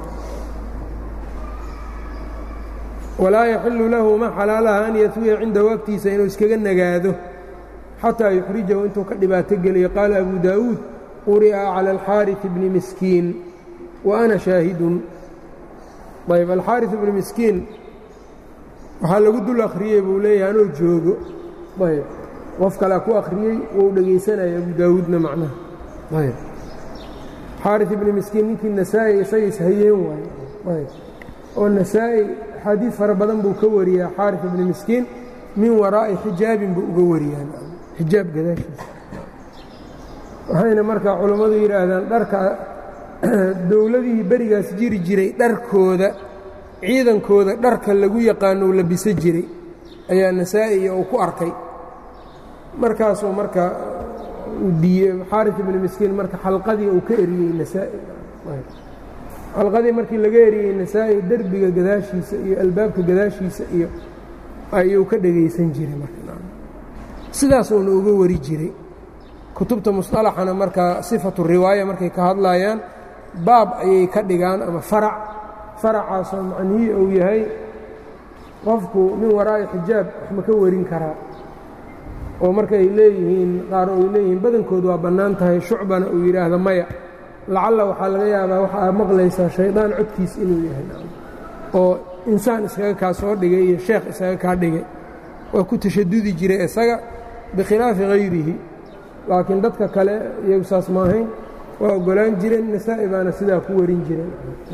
walaa yaxilu lahu ma xalaalaha an yatwiya cinda waqtiisa inuu iskaga nagaado xataa yuxrijahu intuu ka dhibaato geliyo qaala abu daa'uud quri'a cala alxaariث bni miskiin wa ana shaahidun ayb alxaariث bni miskiin waxaa lagu dul akhriyey buu leeyahay anoo joogo ayb qof kalea ku akhriyey wou dhegaysanaya abu daawuudna macnaha ayb xaariث ibni miskiin ninkii nasaa'i isaga ishayeen waaye ayb oo nasaa'i axaadiid fara badan buu ka wariyaa xaariث ibni miskiin min waraa'i xijaabin buu uga wariyaa xijaab gadaashiisa waxayna markaa culammadu yidhaahdaan dharka dowladihii berigaas jiri jiray dharkooda ciidankooda dharka lagu yaqaano u labiso jiray ayaa nasaa'iya uu ku arkay markaasuu marka diiye xaari ibni miskiin marka xalqadii uu ka eriyey nasaa'i xalqadii markii laga eriyey nasaa'i derbiga gadaashiisa iyo albaabka gadaashiisa iyo ayuu ka dhegaysan jiray marsidaasuuna uga wari jiray kutubta musطalaxana markaa sifatu riwaaya markay ka hadlayaan baab ayay ka dhigaan ama farac faracaasoo macnihii uu yahay qofku min waraa'i xijaab wax ma ka warin karaa oo markaay leeyihiin qaar ay leeyihiin badankood waa bannaan tahay shucbana uu yidhaahdo maya lacalla waxaa laga yaabaa waxa aad maqlaysaa shaydaan codkiis inuu yahay oo insaan iskaga kaa soo dhigay iyo sheekh iskaga kaa dhigay waa ku tashadudi jiray isaga bikhilaafi hayrihi laakiin dadka kale iyagu saas ma ahayn waa oggolaan jireen nasaa'i baana sidaa ku warin jireen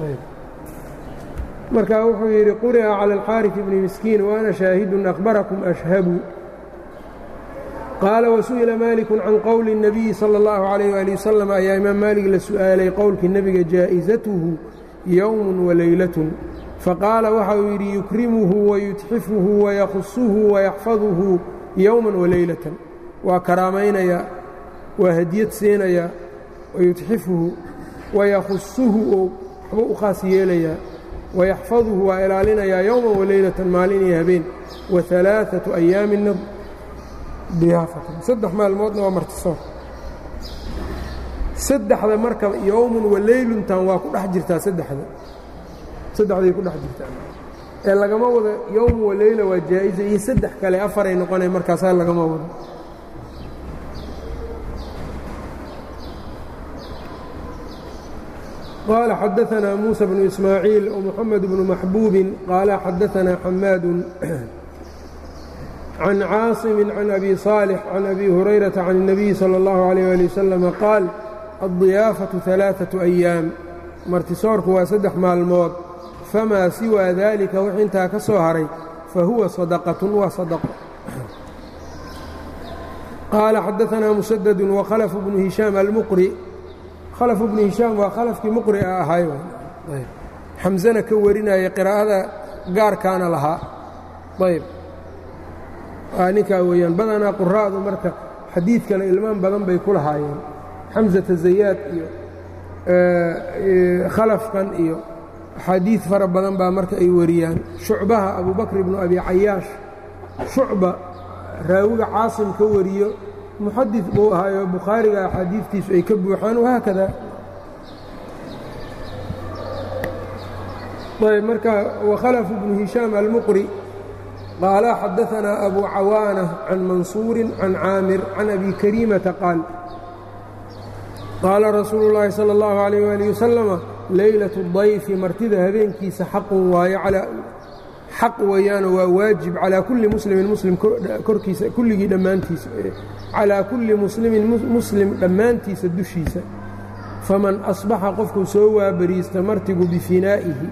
marka wuxuu yidhi quri'a cala alxaariث bni miskiin waana shaahidun akhbarakum ashhabu qaala wasu'ila maaliku can qowli الnabiyi salى اllahu عalayh ali wasalam ayaa imaam maalig la su'aalay qowlkii nebiga jaa'isatuhu yowm walaylatun faqaala waxa uu yidhi yukrimuhu wayutxifuhu wayakusuhu wayaxfaduhu yowma walaylatan waa karaamaynayaa waa hadiyad siinayaa wayutxifuhu wayakusuhu oo waxba u khaas yeelayaa wayaxfaduhu waa ilaalinayaa yowma walaylatan maalin iyo habeen waalaaثaةu ayaamina diyaafatan saddex maalmoodna waa martisoor saddexda marka yowmun walayluntan waa ku dhex jirtaa saddexda saddexday ku dhex jirtaa ee lagama wado yowm waleyla waa jaa'iza iyo saddex kale afaray noqonay markaasaa lagama wado qaala xadaثna muuسى bnu ismaaciil ومxamed bnu maxbuubi qaala xadaثna xamaadu can caaصimi can abi صaalح can abi hurayraةa can الnabiyi salى اllahu عalيه ali waslama qaal aلضiyaafaةu ثalaaثaةu أyaam martisoorku waa saddex maalmood famaa siwaa daalika wix intaa ka soo haray fa huwa sadaqatun waa sadaqo qaala xadaanaa musadadu wakhalf bnu hishaam almuqri khalf bnu hishaam waa khalafkii muqri a ahay xamzana ka warinaya qiraa'ada gaarkaana lahaa ayb ninkaa weeyaan badanaa quraa'du marka xadiidkana ilmaan badan bay ku lahaayeen xamزata zayaad iyo khalafkan iyo axaadiid fara badan baa marka ay wariyaan shucbaha abubakr ibnu abi cayaash shucba raawiga caasim ka wariyo muxadid buu ahaayo bukhaariga axaadiidtiisu ay ka buuxaan wahaakada ayb marka wakhalf bnu hishaam almuqri qaala xadaanaa abu cawaana can mansuuri can caamir can abi kariimata qaal qaala rasuulu llaahi sala اllahu alayh waalih wasalama leylatu dayfi martida habeenkiisa xaqun waayo xaq weeyaano waa waajib calaa kulli muslimin muslim korkiisa kulligii dhammaantiisa calaa kulli muslimin muslim dhammaantiisa dushiisa faman asbaxa qofkuu soo waabariista martigu bifinaa'ihi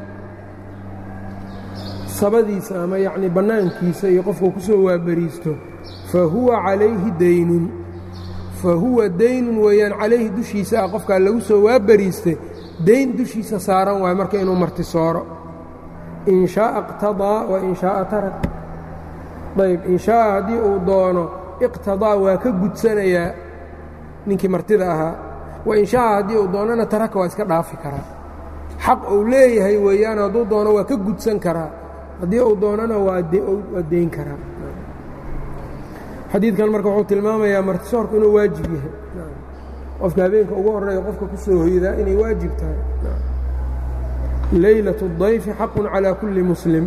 sabadiisa ama yacnii bannaankiisa iyo qofkuu ku soo waabariisto fa huwa calayhi daynun fa huwa daynun weeyaan calayhi dushiisa ah qofkaa lagu soo waabariistay dayn dushiisa saaran waayo marka inuu marti sooro in shaaa iqtadaa wa in shaaa tarak ayb in shaaa haddii uu doono iqtadaa waa ka gudsanayaa ninkii martida ahaa wa in shaaa haddii uu doonona taraka waa iska dhaafi karaa xaq uu leeyahay weeyaan hadduu doono waa ka gudsan karaa haddii uu doonana waa deyn karaa xadiidkan marka wuxuu tilmaamayaa martisoorku inuu waajib yahay qofka habeenka ugu horreeya qofka ku soo hoydaa inay waajib tahay leylaة الضayfi xaq calى kuli muslim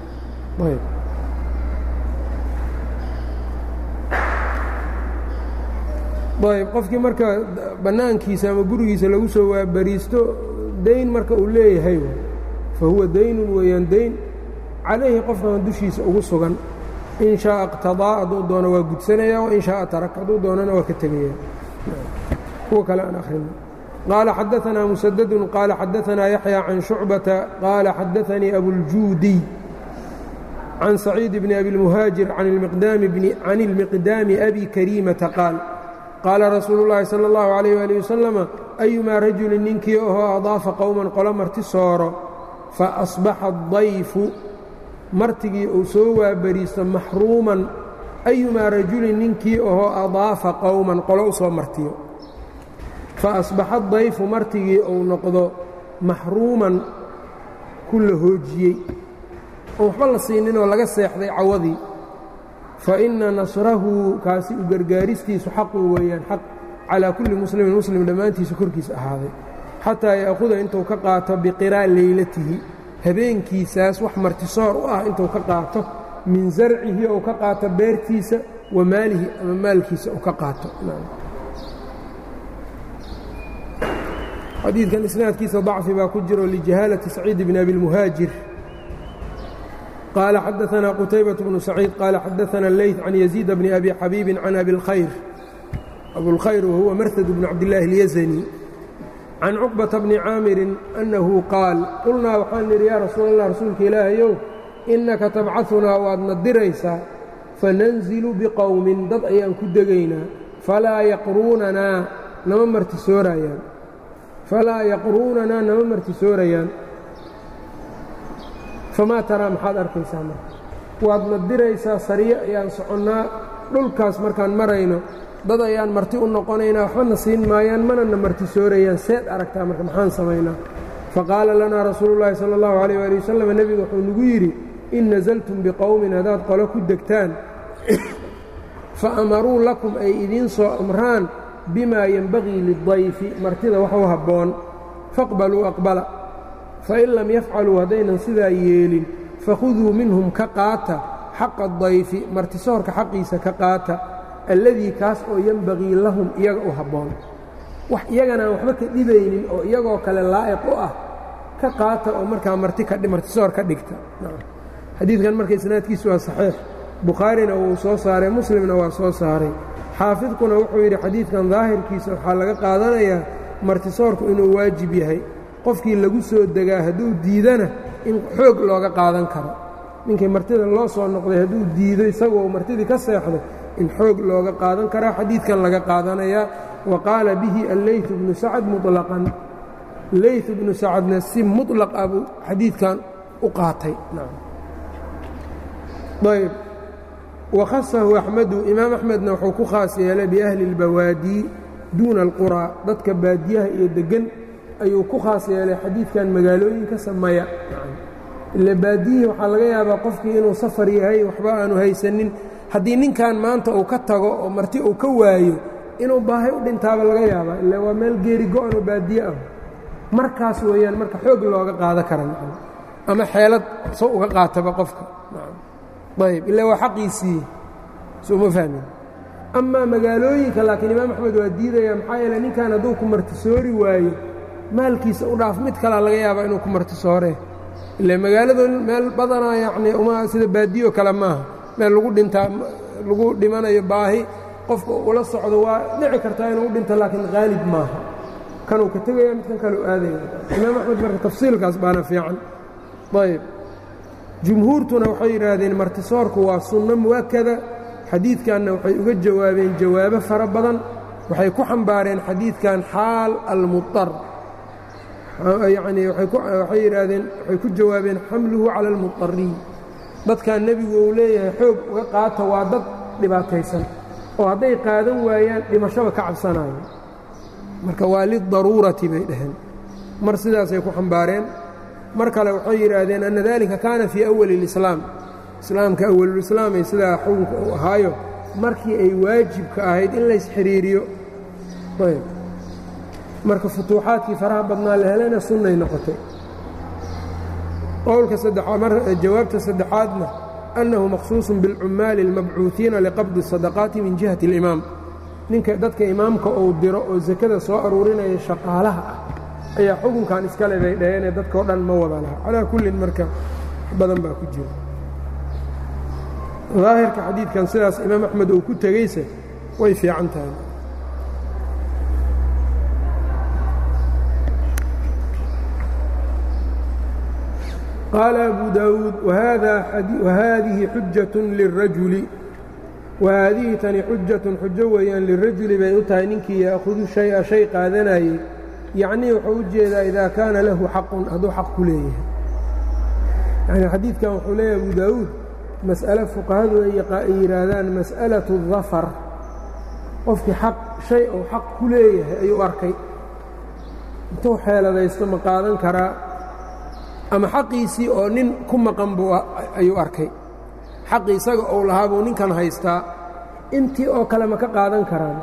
ayb qofkii marka bannaankiisa ama gurigiisa lagu soo waabariisto dayn marka uu leeyahay fahuwa daynun weeyaan dayn calayhi qofkan dushiisa ugu sugan in shaءa اqtaضىa hadduu doono waa gudsanaya wain shaءa tarak hadduu doonana waa ka tegaya kuwa kale aan akrino قال xdثna مسدد qال xdثna يحيى عن شhuعبة qال xdثnي أبوالجودي عن سعيد بن أبي المهاaجر عن المقدام أبي كريمة qاaل qاala رasuuل اللhi صلى الله عليه وaليه وسلم أيmaa رaجuل ninkii ahoo أضاafa qowمa qolo marti sooro faأصبaxa الضayfu martigii uu soo waabariisto maxruuman أيumaa rajulin ninkii ahoo أضaafa qowman qolo u soo martiyo faasbaxa dayfu martigii uu noqdo maxruuman ku la hoojiyey oon waxba la siininoo laga seexday cawadii fa inna nasrahu kaasi u gargaaristiisu xaqun weeyaan xaq calaa kulli muslimin muslim dhammaantiisa korkiisa ahaaday xataa ya'khuda intuu ka qaato biqiraa leylatihi habeenkiisaas wax martisoor u ah intuu ka qaato min sarcihi ou ka qaato beertiisa wa maalihi ama maalkiisa uu ka qaato xadiidkan isnaadkiisa ضacfi baa ku jiro ljahaalati saciid bn abi اlmuhaajir qaala xadaثna qutaybaة bnu saciid qaala xadaثna leyث can yaزيid bni abi xabiibi can abi اlkhayr abulkhayr wahuwa marhad bnu cabdillaahi اlyazani can cuqbaةa bni caamirin annahu qaal qulnaa waxaan nidhi yaa rasuul allah rasuulka ilaahayow innaka tabcaثunaa waadna diraysaa fananzilu biqowmin dad ayaan ku degaynaa falaa yaqruunanaa nama martisoorayaan falaa yaqruunanaa nama martisoorayaan famaa taraa maxaad arkaysaa marka waadna diraysaa sariyo ayaan soconnaa dhulkaas markaan marayno dad ayaan marti u noqonaynaa waxbana siin maayaan manana martisoorayaan seed aragtaa marka maxaan samaynaa faqaala lanaa rasuulu llaahi sala allahu calayh waali wasalam nebigu wuxuu nagu yidhi in nasaltum biqowmin haddaad qolo ku degtaan fa amaruu lakum ay idiin soo amraan bima yenbagii lidayfi martida wax u habboon faqbaluu aqbala fain lam yafcaluu haddaynan sidaa yeelin fakhuduu minhum ka qaata xaqa dayfi martisoorka xaqiisa ka qaata alladii kaas oo yenbagii lahum iyaga u habboon wax iyaganaan waxba ka dhibaynin oo iyagoo kale laa'iq u ah ka qaata oo markaa martisoor ka dhigta xadiidkan marka isnaadkiisu waa saxiix bukhaarina wuu soo saaray muslimna waa soo saaray xaafidkuna wuxuu yidhi xadiidkan daahirkiisa waxaa laga qaadanayaa martisoorku inuu waajib yahay qofkii lagu soo degaa hadduu diidana in xoog looga qaadan karo ninkii martida loo soo noqday hadduu diido isagoo martidii ka seexdo in xoog looga qaadan karaa xadiidkan laga qaadanayaa wa qaala bihi alleyt bnu sacad muطlaqan leyt bnu sacadna si muطlaq ah buu xadiidkan u qaatay ayb wakhasahu axmedu imaam axmedna wuxuu ku khaas yeelay biahli اlbawaadii duuna alquraa dadka baadiyaha iyo deggan ayuu ku khaas yeelay xadiidkan magaalooyinka sameeya ile baadiyihii waxaa laga yaabaa qofkii inuu safar yahay waxba aanu haysanin haddii ninkan maanta uu ka tago oo marti uu ka waayo inuu baahay u dhintaaba laga yaabaa ila waa meel geeri go-anoo baadiye ah markaas weeyaan marka xoog looga qaada kara ama xeelad so uga qaataba qofka ayb ila waa xaqiisii sooma fahmin amaa magaalooyinka laakiin imaam axmed waa diidaya maxaa yeele ninkan hadduu ku martisoori waayo maalkiisa u dhaaf mid kalea laga yaabaa inuu ku martisooree ile magaaladu meel badanaa yacnii uma sida baadiyo kale maaha meel lagu dhintaa lagu dhimanayo baahi qofka ula socdo waa dhici kartaa inuu u dhinto laakiin haalib maaha kanuu ka tegaya midkan kaleu aadaya imaam axmed marka tafsiilkaas baana fiican ayb jumhuurtuna waxay yidhaahdeen martisoorku waa sunno mu'akada xadiidkanna waxay uga jawaabeen jawaabo fara badan waxay ku xambaareen xadiidkan xaal almuطar yacnii waxay yidhaahdeen waxay ku jawaabeen xamluhu cala almuطariin dadkan nebigu uu leeyahay xoog uga qaata waa dad dhibaataysan oo hadday qaadan waayaan dhimashaba ka cabsanayo marka waa lidaruurati bay dhaheen mar sidaasay ku xambaareen mar kale waxay yidhaahdeen anna dalika kaana fii awali اlislaam islaamka awalulislaamay sidaa xukunka uu ahaayo markii ay waajibka ahayd in lays xidhiiriyo ayb marka futuuxaadkii faraha badnaa la helana sunnay noqotay qowlka jawaabta saddexaadna annahu maqsuusun biاlcummaali اlmabcuuثiina liqabdi الsadaqaati min jihati اlimaam ninka dadka imaamka uu diro oo sakada soo aruurinaya shaqaalaha ah ayaa xukunkan iskale bay dhaheenee dadkao dhan ma wada laha calaa kullin marka badan baa ku jira daahirka xadiidkan sidaas imaam axmed uu ku tegeyse way fiican tahay qaala abu daawuud wahaadihi xujat lirajuli wahaadihi tani xujatun xujo weeyaan lirajuli bay u tahay ninkii ya'khudu shay-a shay qaadanayey yacnii wuxuu u jeedaa idaa kaana lahu xaqun hadduu xaq ku leeyahay yani xadiidkan wuxuu leeyahay abu daawuud mas'ale fuqahadu ay yidhaahdaan mas'alatu dafar qofkii xaq shay uu xaq ku leeyahay ayuu arkay intuu xeeladaysto ma qaadan karaa ama xaqiisii oo nin ku maqan buu ayuu arkay xaqii isaga uu lahaa buu ninkan haystaa intii oo kale ma ka qaadan karaan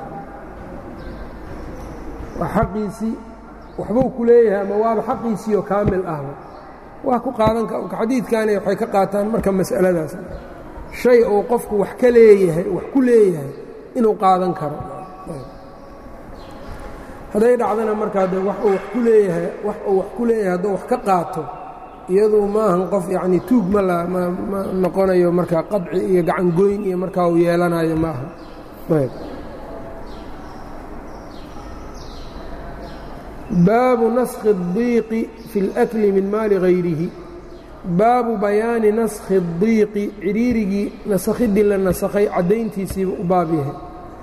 waa xaqiisii waxbuu ku leeyahay ama waaba xaqiisii oo kaamil ahba waa ku qaadan xadiidkaani waxay ka qaataan marka mas'aladaas shay uu qofku wax ka leeyahay wax ku leeyahay inuu qaadan karo hadday dhacdana markaa de wax uu wax ku leeyahay wax uu wax ku leeyahay hadduu wax ka qaato iyadu maahan qof yacnii tuug ma la ma ma noqonayo markaa qadci iyo gacangoyn iyo markaa uu yeelanayo ma aha ayb baabu naskhi الdiiqi fi اlأkli min maali hayrihi baabu bayaani naskhi الdiiqi cidhiirigii nasakhidii la nasakhay caddayntiisiiba u baab yahay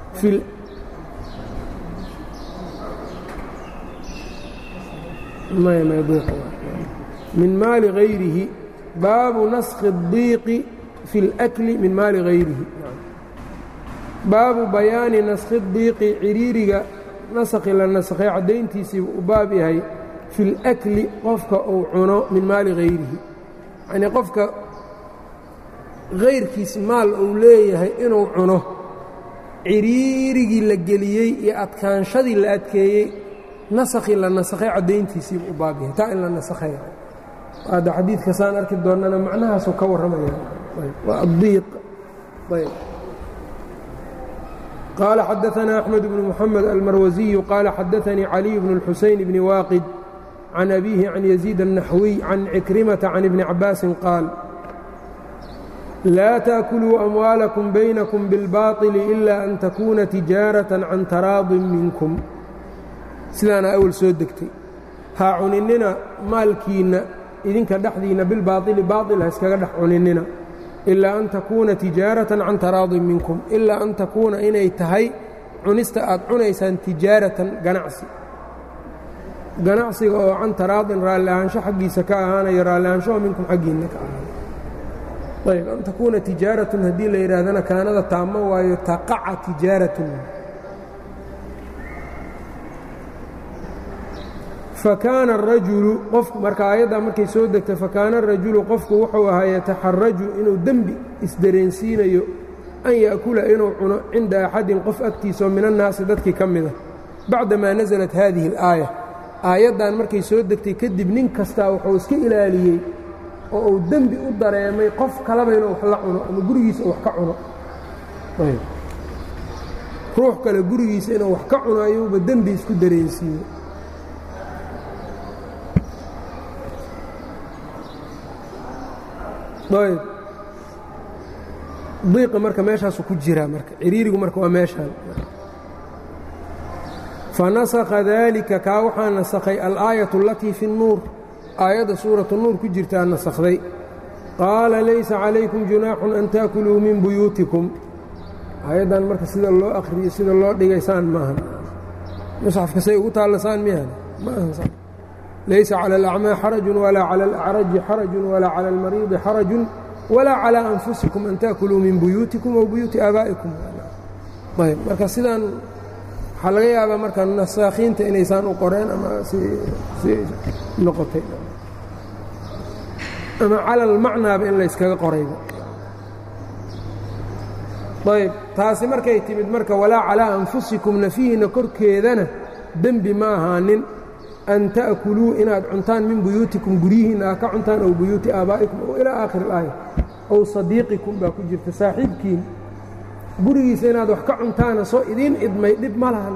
min maali hayrihi baabu naskhi الdiiqi fi اlأkli min maali hayrihi baabu bayaani naskhi الdiiqi cidhiiriga nasakhi la nasakhay caddayntiisiiba u baab yahay fi اlأkli qofka uu cuno min maali hayrihi yacnii qofka hayrkiis maal uu leeyahay inuu cuno ciriirigii la geliyey iyo adkaanshadii la adkeeyey nasakhii la nasakhay caddayntiisiiba u baab yahay taa in la nasakhay hadda xadiidka saan arki doonnana macnahaasuu ka warramaya waa addiiq ayb qال xdثna أحمد بن محمد الmrwزي qال xdثnي علي بن الحuسين بن واqد عن أbيه عن يزيد النحوي عن عكرمة عن ابن عباس qاaل لا تأكلوا أموالكم بينكم بالباطل إلا أن تكuna تiجاaرة عن تراaض miنكم sidaana أwl soo degtay ha cuninina maalkiinna idinka dhexdiinna bilbaaطili baaطil ha iskaga dhex cuninina ilaa an takuuna tijaaratan can taraadin minkum ilaa an takuuna inay tahay cunista aad cunaysaan tijaaratan ganacsi ganacsiga oo can taraadin raalli ahaansho xaggiisa ka ahaanayo raalli ahaanshoho minkum xaggiinna ka ahaanayo ayb an takuuna tijaaratun haddii la yidhaahdana kaanada taamo waayo taqaca tijaaratun fakaana arajulu qof marka aayaddaa markay soo degtay fakaana arajulu qofku wuxuu ahaa yataxaraju inuu dembi isdareensiinayo an ya'kula inuu cuno cinda axadin qof agtiisa oo min annaasi dadkii ka mida bacdamaa nasalat haadihi alaaya aayaddan markay soo degtay kadib nin kastaa wuxuu iska ilaaliyey oo uu dembi u dareemay qof kaleba inuu wax la cuno ama gurigiisa wax ka cuno ruux kale gurigiisa inuu wax ka cuno ayuuba dembi isku dareensiiyey ayb diiqa marka meeshaasu ku jiraa marka ciriirigu marka waa meeshaan fanasakha daalika kaa waxaa nasakhay alaayatu alatii fi اnnuur aayadda suuratu nuur ku jirtaa nasakhday qaala laysa calaykum junaaxun an taakuluu min buyuutikum aayaddan marka sida loo akhriyo sida loo dhigaysaan maahan musxafka say ugu taallasaan miyahan ma ahan laysa calى الأcmىa xaraju walaa calى الأcraji xaraju walaa calى اlmariidi xaraju walaa calى أnfusikum an tأkuluu min buyuutikum aw buyuuti aabaa'ikum ayb marka sidaan waxaa laga yaabaa marka nasaakhiinta inaysaan u qoreen ama si noqotay ama calى اlmacnaaba in layskaga qorayba ayb taasi markay timid marka walaa calىa anfusikum nafihiina korkeedana dembi ma ahaanin an ta'kuluu inaad cuntaan min buyuutikum guryihiinna aa ka cuntaan ow buyuuti aabaa'ikum ow ilaa aakhir ilaaya ow sadiiqikum baa ku jirta saaxiibkiin gurigiisa inaad wax ka cuntaana soo idiin idmay dhib ma lahan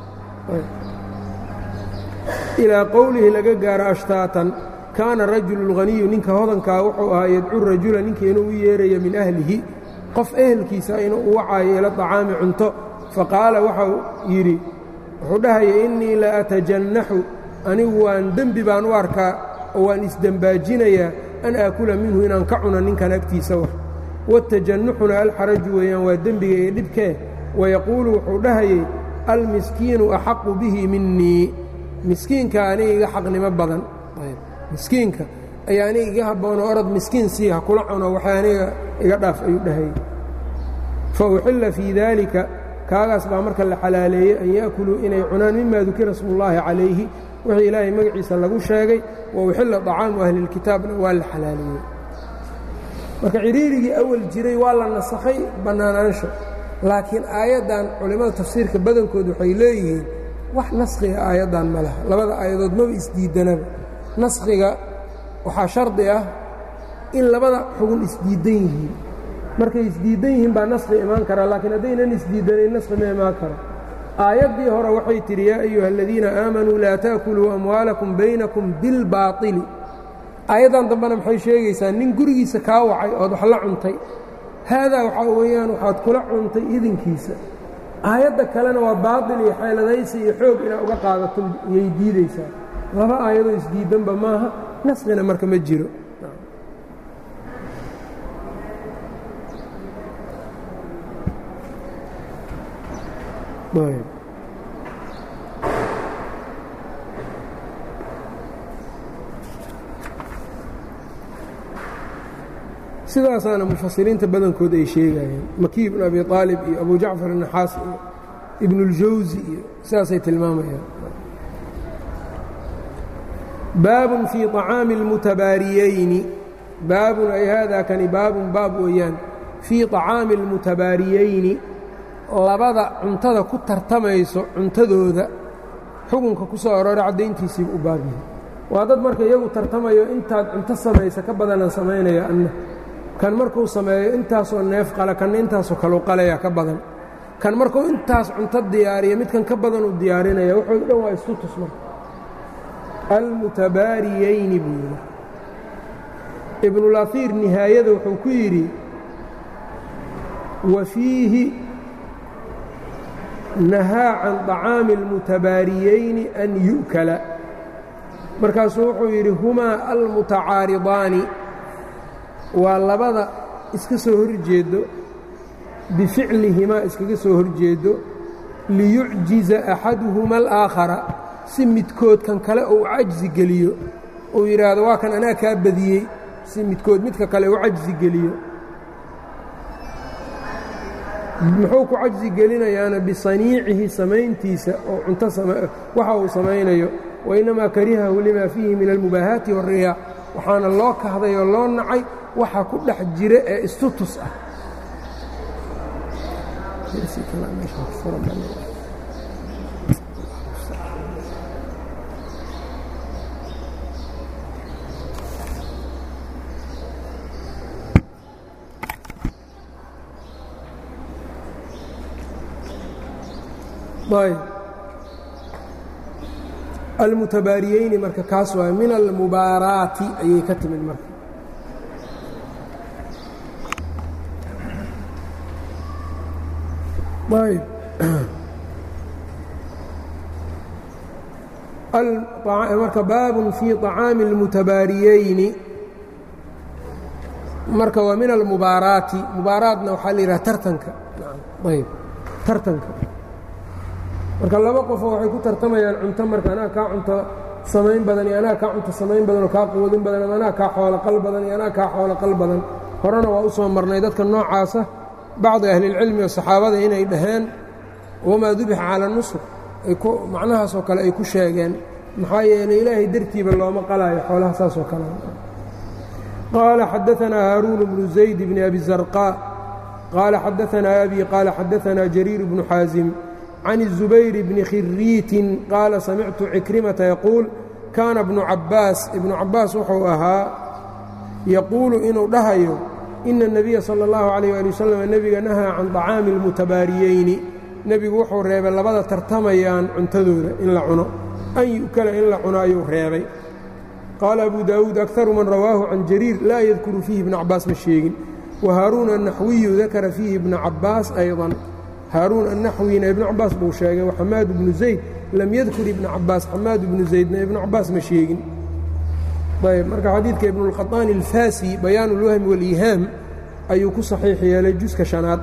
ilaa qowlihi laga gaaro ashtaatan kaana rajulu lghaniyu ninka hodankaa wuxuu ahaa yadcu rajula ninka inuu u yeeraya min ahlihi qof ehelkiisa inuu u wacaayo ila طacaami cunto faqaala waxau yidhi wuxuu dhahaya innii la atajannaxu anigu waan dembi baan u arkaa oo waan isdembaajinayaa an aakula minhu inaan ka cuno ninkan agtiisa wax watajannuxuna alxaraju weeyaan waa dembiga iyo dhibkee wayaquulu wuxuu dhahayey almiskiinu axaqu bihi minii miskiinka aniga iga xaqnimo badan miskiinka ayaa aniga iga habboonoo orod miskiin sii ha kula cuno waxay aniga iga dhaaf ayuu dhahayey fa uxilla fii daalika kaagaas baa marka la xalaaleeyey an ya'kuluu inay cunaan mima dukira smullaahi calayhi wixii ilaahay magaciisa lagu sheegay wa uxilla طacaamu ahlilkitaabna waa la xalaaleeyey marka ciriirigii awal jiray waa la nasakhay bannaanaansho laakiin aayaddan culimmada tafsiirka badankood waxay leeyihiin wax naskhiga aayaddan ma laha labada aayadood maba isdiidanaba naskhiga waxaa shardi ah in labada xugun isdiidan yihiin markay isdiidan yihiin baa naskhi imaan karaa laakiin haddaynan isdiidanayn naskhi ma imaan karo aayaddii hore waxay tidhi yaa ayuha aladiina aamanuu laa ta'kuluu amwaalakum baynakum bilbaaطili aayaddan dambena maxay sheegaysaa nin gurigiisa kaa wacay ood wax la cuntay haadaa waxaa weeyaan waxaad kula cuntay idinkiisa aayadda kalena waa baaطil iyo xeeladaysi iyo xoog inaad uga qaadato iyay diidaysaa laba aayadoo isdiidanba maaha naskhina marka ma jiro sidaasaana mufasiriinta badankood ay sheegayeen makiy ibnu abi aalib iyo abu jacfar الnaxaas iyo ibnuاljawsi iyo sidaasay tilmaamayaan baabun fii طacaami اlmutabaariyeyni baabun ay haadaa kani baabun baab weeyaan fii طacaami اlmutabaariyeyni labada cuntada ku tartamayso cuntadooda xukunka ku soo aroora caddayntiisiiba u baab yahay waa dad marka iyagu tartamayo intaad cunto samaysa ka badanaan samaynaya anna kan markuu sameeyo intaasoo neef qala kanna intaasoo kalau qalaya ka badan kan markuu intaas cunto diyaariya midkan ka badan uu diyaarinaya wuxuu dhan waa isku tus marka almutabaariyeyni buu yidhi ibnulaiir nihaayada wuxuu ku yidhi wa fiihi nahaa can طacaami اlmutabaariyeyni an yu'kala markaasuu wuxuu yidhi humaa almutacaaridaani waa labada iska soo horjeedo bificlihimaa iskaga soo horjeedo liyucjiza axaduhuma alaakhara si midkood kan kale uu cajzi geliyo uu yidhaahdo waa kan anaa kaa badiyey si midkood midka kale u cajzi geliyo muxuu ku cajzi gelinayaana bisaniicihi samayntiisa oo cunto waxa uu samaynayo wainnamaa karihahu limaa fiihi min almubaahaati wاriyaa waxaana loo kahday oo loo nacay waxa ku dhex jira ee istutus ah ayb almutabaariyeyni marka kaas waay min almubaaraati ayay ka timid marka ayb marka baabun fii طacaami اlmutabaariyeyni marka waa min almubaaraati mubaaraatna waxaa la yidhaha tartanka ayb tartanka marka laba qofoo waxay ku tartamayaan cunto marka anaa kaa cunto samayn badan iyo anaa kaa cunto samayn badan oo kaa quudin badan ama anaa kaa xooloqal badan iyo anaa kaa xooloqal badan horena waa u soo marnay dadka noocaasa bacdi ahlilcilmi oo saxaabada inay dhaheen wamaa dubixa cala nusur macnahaasoo kale ay ku sheegeen maxaa yeeley ilaahay dartiiba looma qalaayo xoolaha saasoo kale qaala xadaanaa haaruun bnu zayd bni abi zarqaa qaala xadaanaa abi qaala xadaanaa jariir bnu xaasim can الزubayr bni khiriitin qaala samictu cikrimata yaquul kaana bnu cabbaas ibnu cabbaas wuxuu ahaa yaquulu inuu dhahayo ina الnabiya salى اllahu عalيyه ali wasalam nebiga nahaa can طacaami اlmutabaariyeyni nebigu wuxuu reebay labada tartamayaan cuntadooda in la cuno an yu'kala in la cuno ayuu reebay qaala abu daawuud akaru man rawaahu can jariir laa yadkuru fiihi ibna cabbaas ma sheegin wa haaruun الnaxwiyu dakara fiihi ibna cabbaas ayضا haaruun annaxwina ibnu cabbaas buu sheegay waxamaad bnu zayd lam yadkur ibna cabbaas xamaad bnu zaydna ibnu cabbaas ma sheegin ayb marka xadiidka ibnuاlqaطaani alfaasi bayaan اlwahmi wاliihaam ayuu ku saxiix yeelay juska شhanaad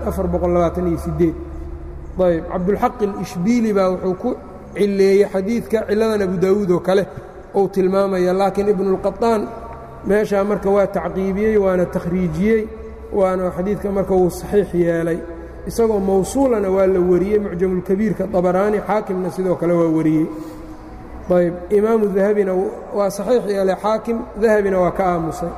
ayb cabdulxaq اlishbiili baa wuxuu ku cileeyey xadiidka ciladan abu daawuud oo kale uu tilmaamaya laakiin ibnuاlqaطaan meeshaa marka waa tacqiibiyey waana takhriijiyey waana xadiidka marka wuu saxiix yeelay isagoo mawsuulana waa la wariyey mucjamulkabiirka dabaraani xaakimna sidoo kale waa wariyey ayb imaamu dahabina waa saxiix yeelay xaakim dahabina waa ka aamusay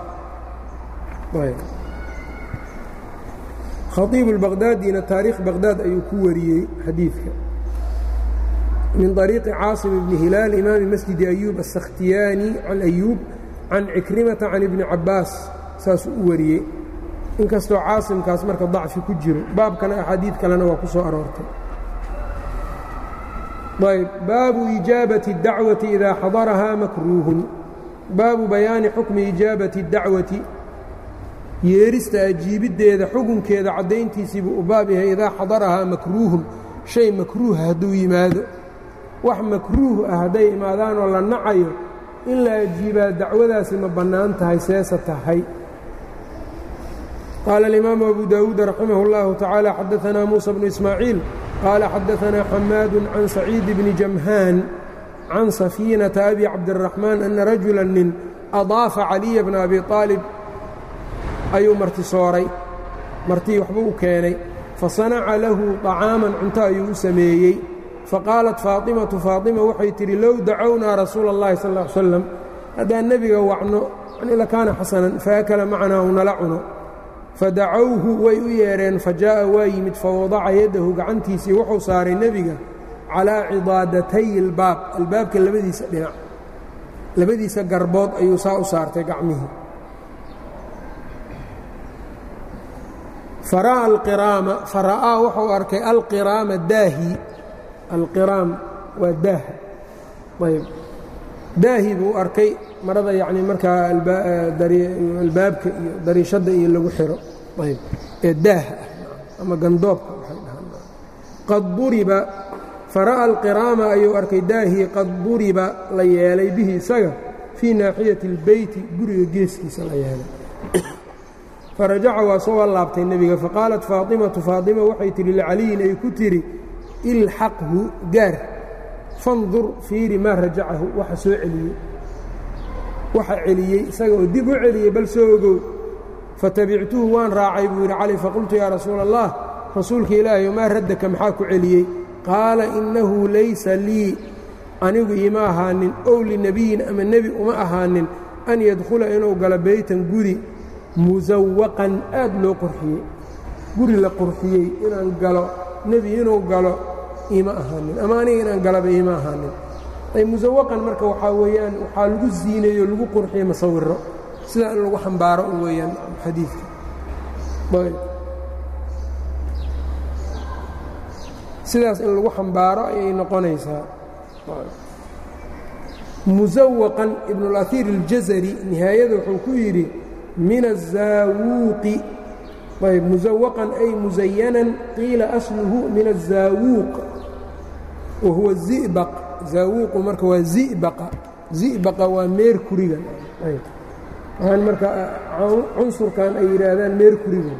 khaiibu اlbaqdaadina taariikh baqdaad ayuu ku wariyey xadiidka min طariiqi caasim bni hilaal imaami masjidi ayuub aلsakhtiyaani can ayuub can cikrimata can ibni cabbaas saasuu u wariyey inkastoo caasimkaas marka dacfi ku jiro baabkana axaadiid kalena waa ku soo aroortay ayb baabu ijaabati اdacwati idaa xadarahaa makruuhun baabu bayaani xukmi ijaabati اdacwati yeerista ajiibiddeeda xukunkeeda caddayntiisiibuu u baab yahay idaa xadarahaa makruuhun shay makruuha hadduu yimaado wax makruuh ah hadday imaadaanoo la nacayo in la ajiibaa dacwadaasi ma bannaan tahay seesa tahay qaala alimaamu abu daawuud raximah اllahu tacaala xadaanaa muusa bnu ismaaciil qaala xadaanaa xamaadu can saciidi bni jamhaan can safiinata abi cabdiraxmaan ana rajula nin adaafa caliya bna abi aalib ayuu martisooray martii waxbuu u keenay fasanaca lahu طacaaman cunto ayuu u sameeyey faqaalat faaطimatu faaطima waxay tidhi low dacownaa rasuula اllahi sal ا ly slam haddaan nebiga wacno yani lakaana xasanan faakala macanaa u nala cuno fadacowhu way u yeedheen fajaaءa waa yimid fawadaca yaddahu gacantiisii wuxuu saaray nebiga calaa cidaadatay اlbaab albaabka labadiisa dhinac labadiisa garbood ayuu saa u saartay gacmihii fara'aa alqiraama fara'aa wuxuu arkay alqiraama daahi alqiraam waa daaha ayb daahi buu arkay marada yacni markaa albaabka iyo dariishadda iyo lagu xiro ayb ee daaha ah ama gandoobka waxay dhahaan qad duriba fara'a alqiraama ayuu arkay daahii qad duriba la yeelay bihi isaga fii naaxiyati اlbeyti guriga geeskiisa la yeelay farajaca waa soo laabtay nebiga faqaalat faatimatu faatima waxay tidhi licaliyin ay ku tidhi ilxaqhu gaar fandur fiiri maa rajacahu waxa soo celiyey waxa celiyey isaga oo dib u celiyey bal soo ogow fatabictuhu waan raacay buu yidhi cali faqultu yaa rasuula allah rasuulka ilaahay maa raddaka maxaa ku celiyey qaala innahu laysa lii anigu iima ahaanin ow linebiyin ama nebi uma ahaanin an yadkhula inuu galo beytan guri musawaqan aad loo qurxiyey guri la qurxiyey inaan galo nebi inuu galo iima ahaanin ama aniga inaan galaba iima ahaanin ay musawaqan marka waxaa weeyaan waxaa lagu siineeyo lagu qurxiyey masawiro sidaa in lagu xambaaro u weeyaan xadiidka sidaas in lagu xambaaro ayay noqonaysaa musawaqan ibnulaiir اljazari nihaayada wuxuu ku yidhi min aلzaawuuqi ayb musawaqan ay musayanan qiila asluhu min aلzaawuuq wa huwa zibaq zaawuuqu marka waa zibaqa zibaqa waa meerkuriga waxaan marka cunsurkan ay yidhaahdaan meerkuriga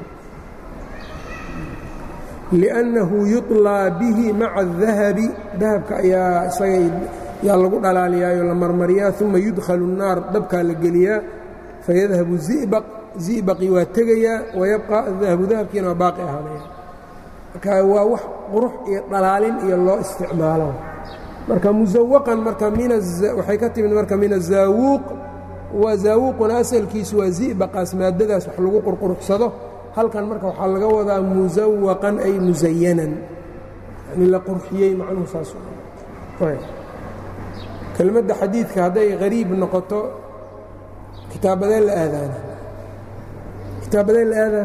liأnnahu yuطlىa bihi maca الdahabi dahabka ayaa isaga yaa lagu dhalaaliyaayo la marmariyaa uma yudkhalu الnaar dabkaa la geliyaa fayadhabu zibaq zibaqii waa tegayaa wayabqa dahabu dahabkiina waa baaqi ahaanaya marka waa wax qurux iyo dhalaalin iyo loo isticmaalo marka musawaqan marka waxay ka timid marka min azaawuuq waa zaawuuquna asalkiisu waa zibaqaas maadadaas wax lagu qurquruxsado halkan marka waxaa laga wadaa musawaqan ay musayanan yani la qurxiyey macnuhu saas kelmadda xadiidka hadday hariib noqoto kitaabadee la aadaana kitaabadee la aadaa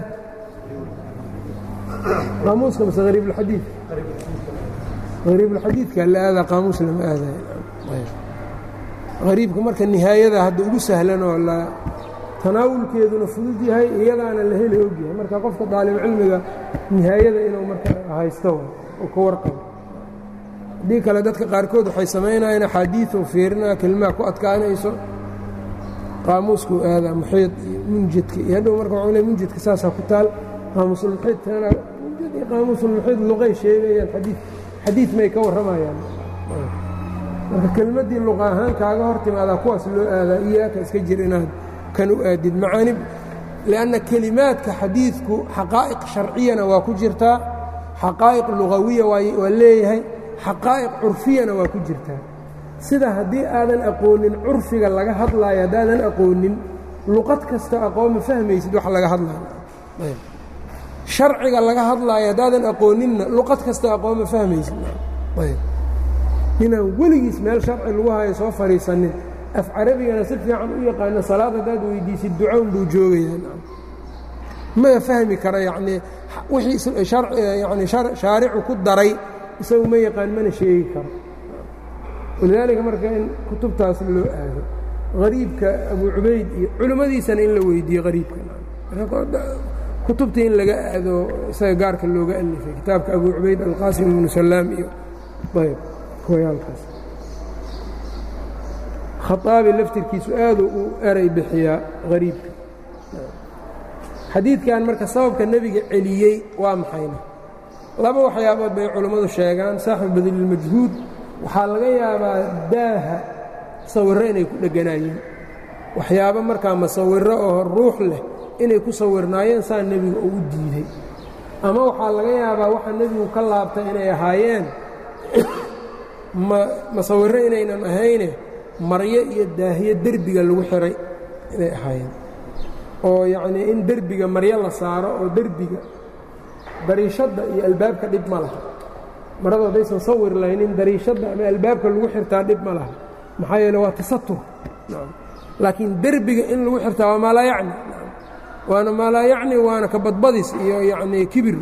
qaamuuska mase hariibulxadiid hariibulxadiidka la aadaa qaamuus lama aadayo hariibka marka nihaayada hadda ugu sahlan oo la tanaawulkeeduna fudud yahay iyadaana la heli ogyahay marka qofka daalibcilmiga nihaayada inuu marka haysto oo ka warqabo haddii kale dadka qaarkood waxay samaynayeen axaadiiu fiirinaa kelimaha ku adkaanayso qaamuuskuu aadaa muxiid iyo munjidka iyo hadhow marka waxuu le munjidka saasaa ku taal qaamuusulmuxiid tana munjid iyo qaamuusulmuxiid luqay sheegayaan xadii xadiid may ka warramayaan marka kelmaddii luqa ahaan kaaga hor timaadaa kuwaas loo aadaa iyaaka iska jir inaad kan u aadid macaanib lianna kelimaadka xadiidku xaqaa'iq sharciyana waa ku jirtaa xaqaa'iq lugawiya waa leeyahay xaqaa'iq curfiyana waa ku jirtaa sida haddii aadan aqoonin curfiga laga hadlaayo haddaadan aqoonin luqad kasta aqoon ma fahmaysid wax laga hadlaayo sharciga laga hadlaayo haddaadan aqooninna luqad kasta aqoon ma fahmaysid ninaan weligiis meel sharci lagu hayo soo fadhiisanin af carabigana si fiican u yaqaano salaad haddaad weydiisid ducown buu joogayaa ma fahmi kara yacnii wixii yani shaaricu ku daray isagu ma yaqaan mana sheegi karo walidaalika marka in kutubtaas loo aado hariibka abu cubayd iyo culimmadiisana in la weydiiyo hariibka kutubta in laga aado isaga gaarka looga alifay kitaabka abu cubayd alqaasim ibnu salaam iyo ayb kuwayaalkaas khaaabi laftirkiisu aaduu u eray bixiyaa hariibka xadiidkan marka sababka nebiga celiyey waa maxayna laba waxyaabood bay culammadu sheegaan saaxibu badililmajhuud waxaa laga yaabaa daaha sawirro inay ku dheganaayeen waxyaabo markaa masawirro oo ruux leh inay ku sawirnaayeen saa nebiga ugu diiday ama waxaa laga yaabaa waxa nebigu ka laabtay inay ahaayeen masawirro inaynan ahayne maryo iyo daahiyo derbiga lagu xihay inay ahaayeen oo yacnii in derbiga maryo la saaro oo derbiga dariishadda iyo albaabka dhib ma laha maradu haddaysan sawir laynin dariishadda ama albaabka lagu xirtaa dhib ma laha maxaa yeele waa tasatur laakiin derbiga in lagu xirtaa waa maalaa yacni waana maalaa yacni waana ka badbadis iyo yacnii kibir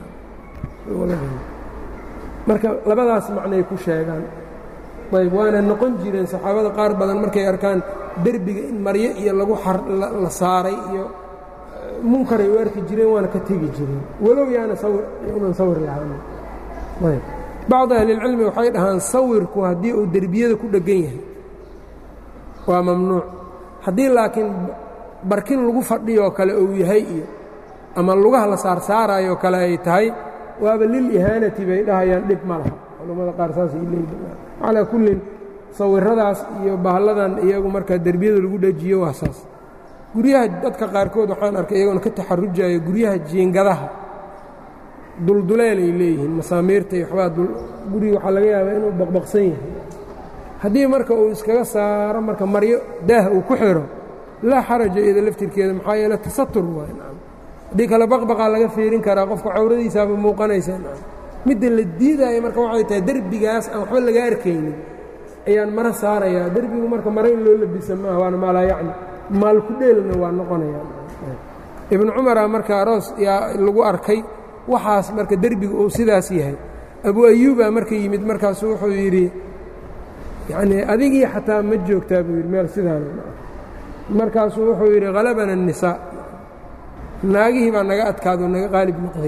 marka labadaas macnay ku sheegaan ayb waana noqon jireen saxaabada qaar badan markay arkaan derbiga in maryo iyo lagu la saaray iyo munkaray u arki jireen waana ka tegi jireen walow yaana unan sawir lahaan ayb bacdu ahlilcilmi waxay dhahaan sawirku haddii uu derbiyada ku dheggan yahay waa mamnuuc haddii laakiin barkin lagu fadhiyoo kale uu yahay iyo ama lugaha la saarsaarayoo kale ay tahay waaba lil ihaanati bay dhahayaan dhib ma laha culammada qaar saasay leeyihin calaa kullin sawiradaas iyo bahalladan iyagu markaa derbiyada lagu dhejiyo waa saas guryaha dadka qaarkood waxaan arkay iyagoona ka taxarujaya guryaha jiingadaha dulduleelay leeyihiin masaamiirta iyo waxbaa guriga waxaa laga yaabaa inuu baqbaqsan yahay haddii marka uu iskaga saaro marka maryo daah uu ku xiro laa xaraja iyada laftirkeeda maxaa yeele tasatur waay haddii kale baqbaqaa laga fiirin karaa qofka cawradiisaaba muuqanaysa midda la diidaayo marka waxay tahay derbigaas aan waxba laga arkaynin ayaan maro saarayaa derbigu marka mare in loo labisa maaha waana maalaa yacni maalku dheelna waa noqonaya ibnu cumara marka aroos yaa lagu arkay waxaas marka derbiga uu sidaas yahay abu ayuubaa marka yimid markaasu wuxuu yidhi yacnii adigii xataa ma joogtaa buu yidhi meel sidaana markaasuu wuxuu yidhi halabana الnisaa naagihii baa naga adkaado naga qaalib noqday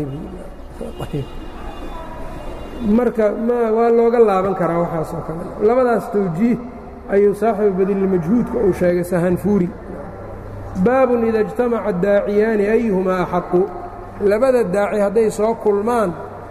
marka ma waa looga laaban karaa waxaas oo kale labadaas tawjiih ayuu saaxibu badilmajhuudka uu sheegay sahanfuuri baabun ida اجtamaca daaciyaani ayuhumaa axaqu labada daaci hadday soo kulmaan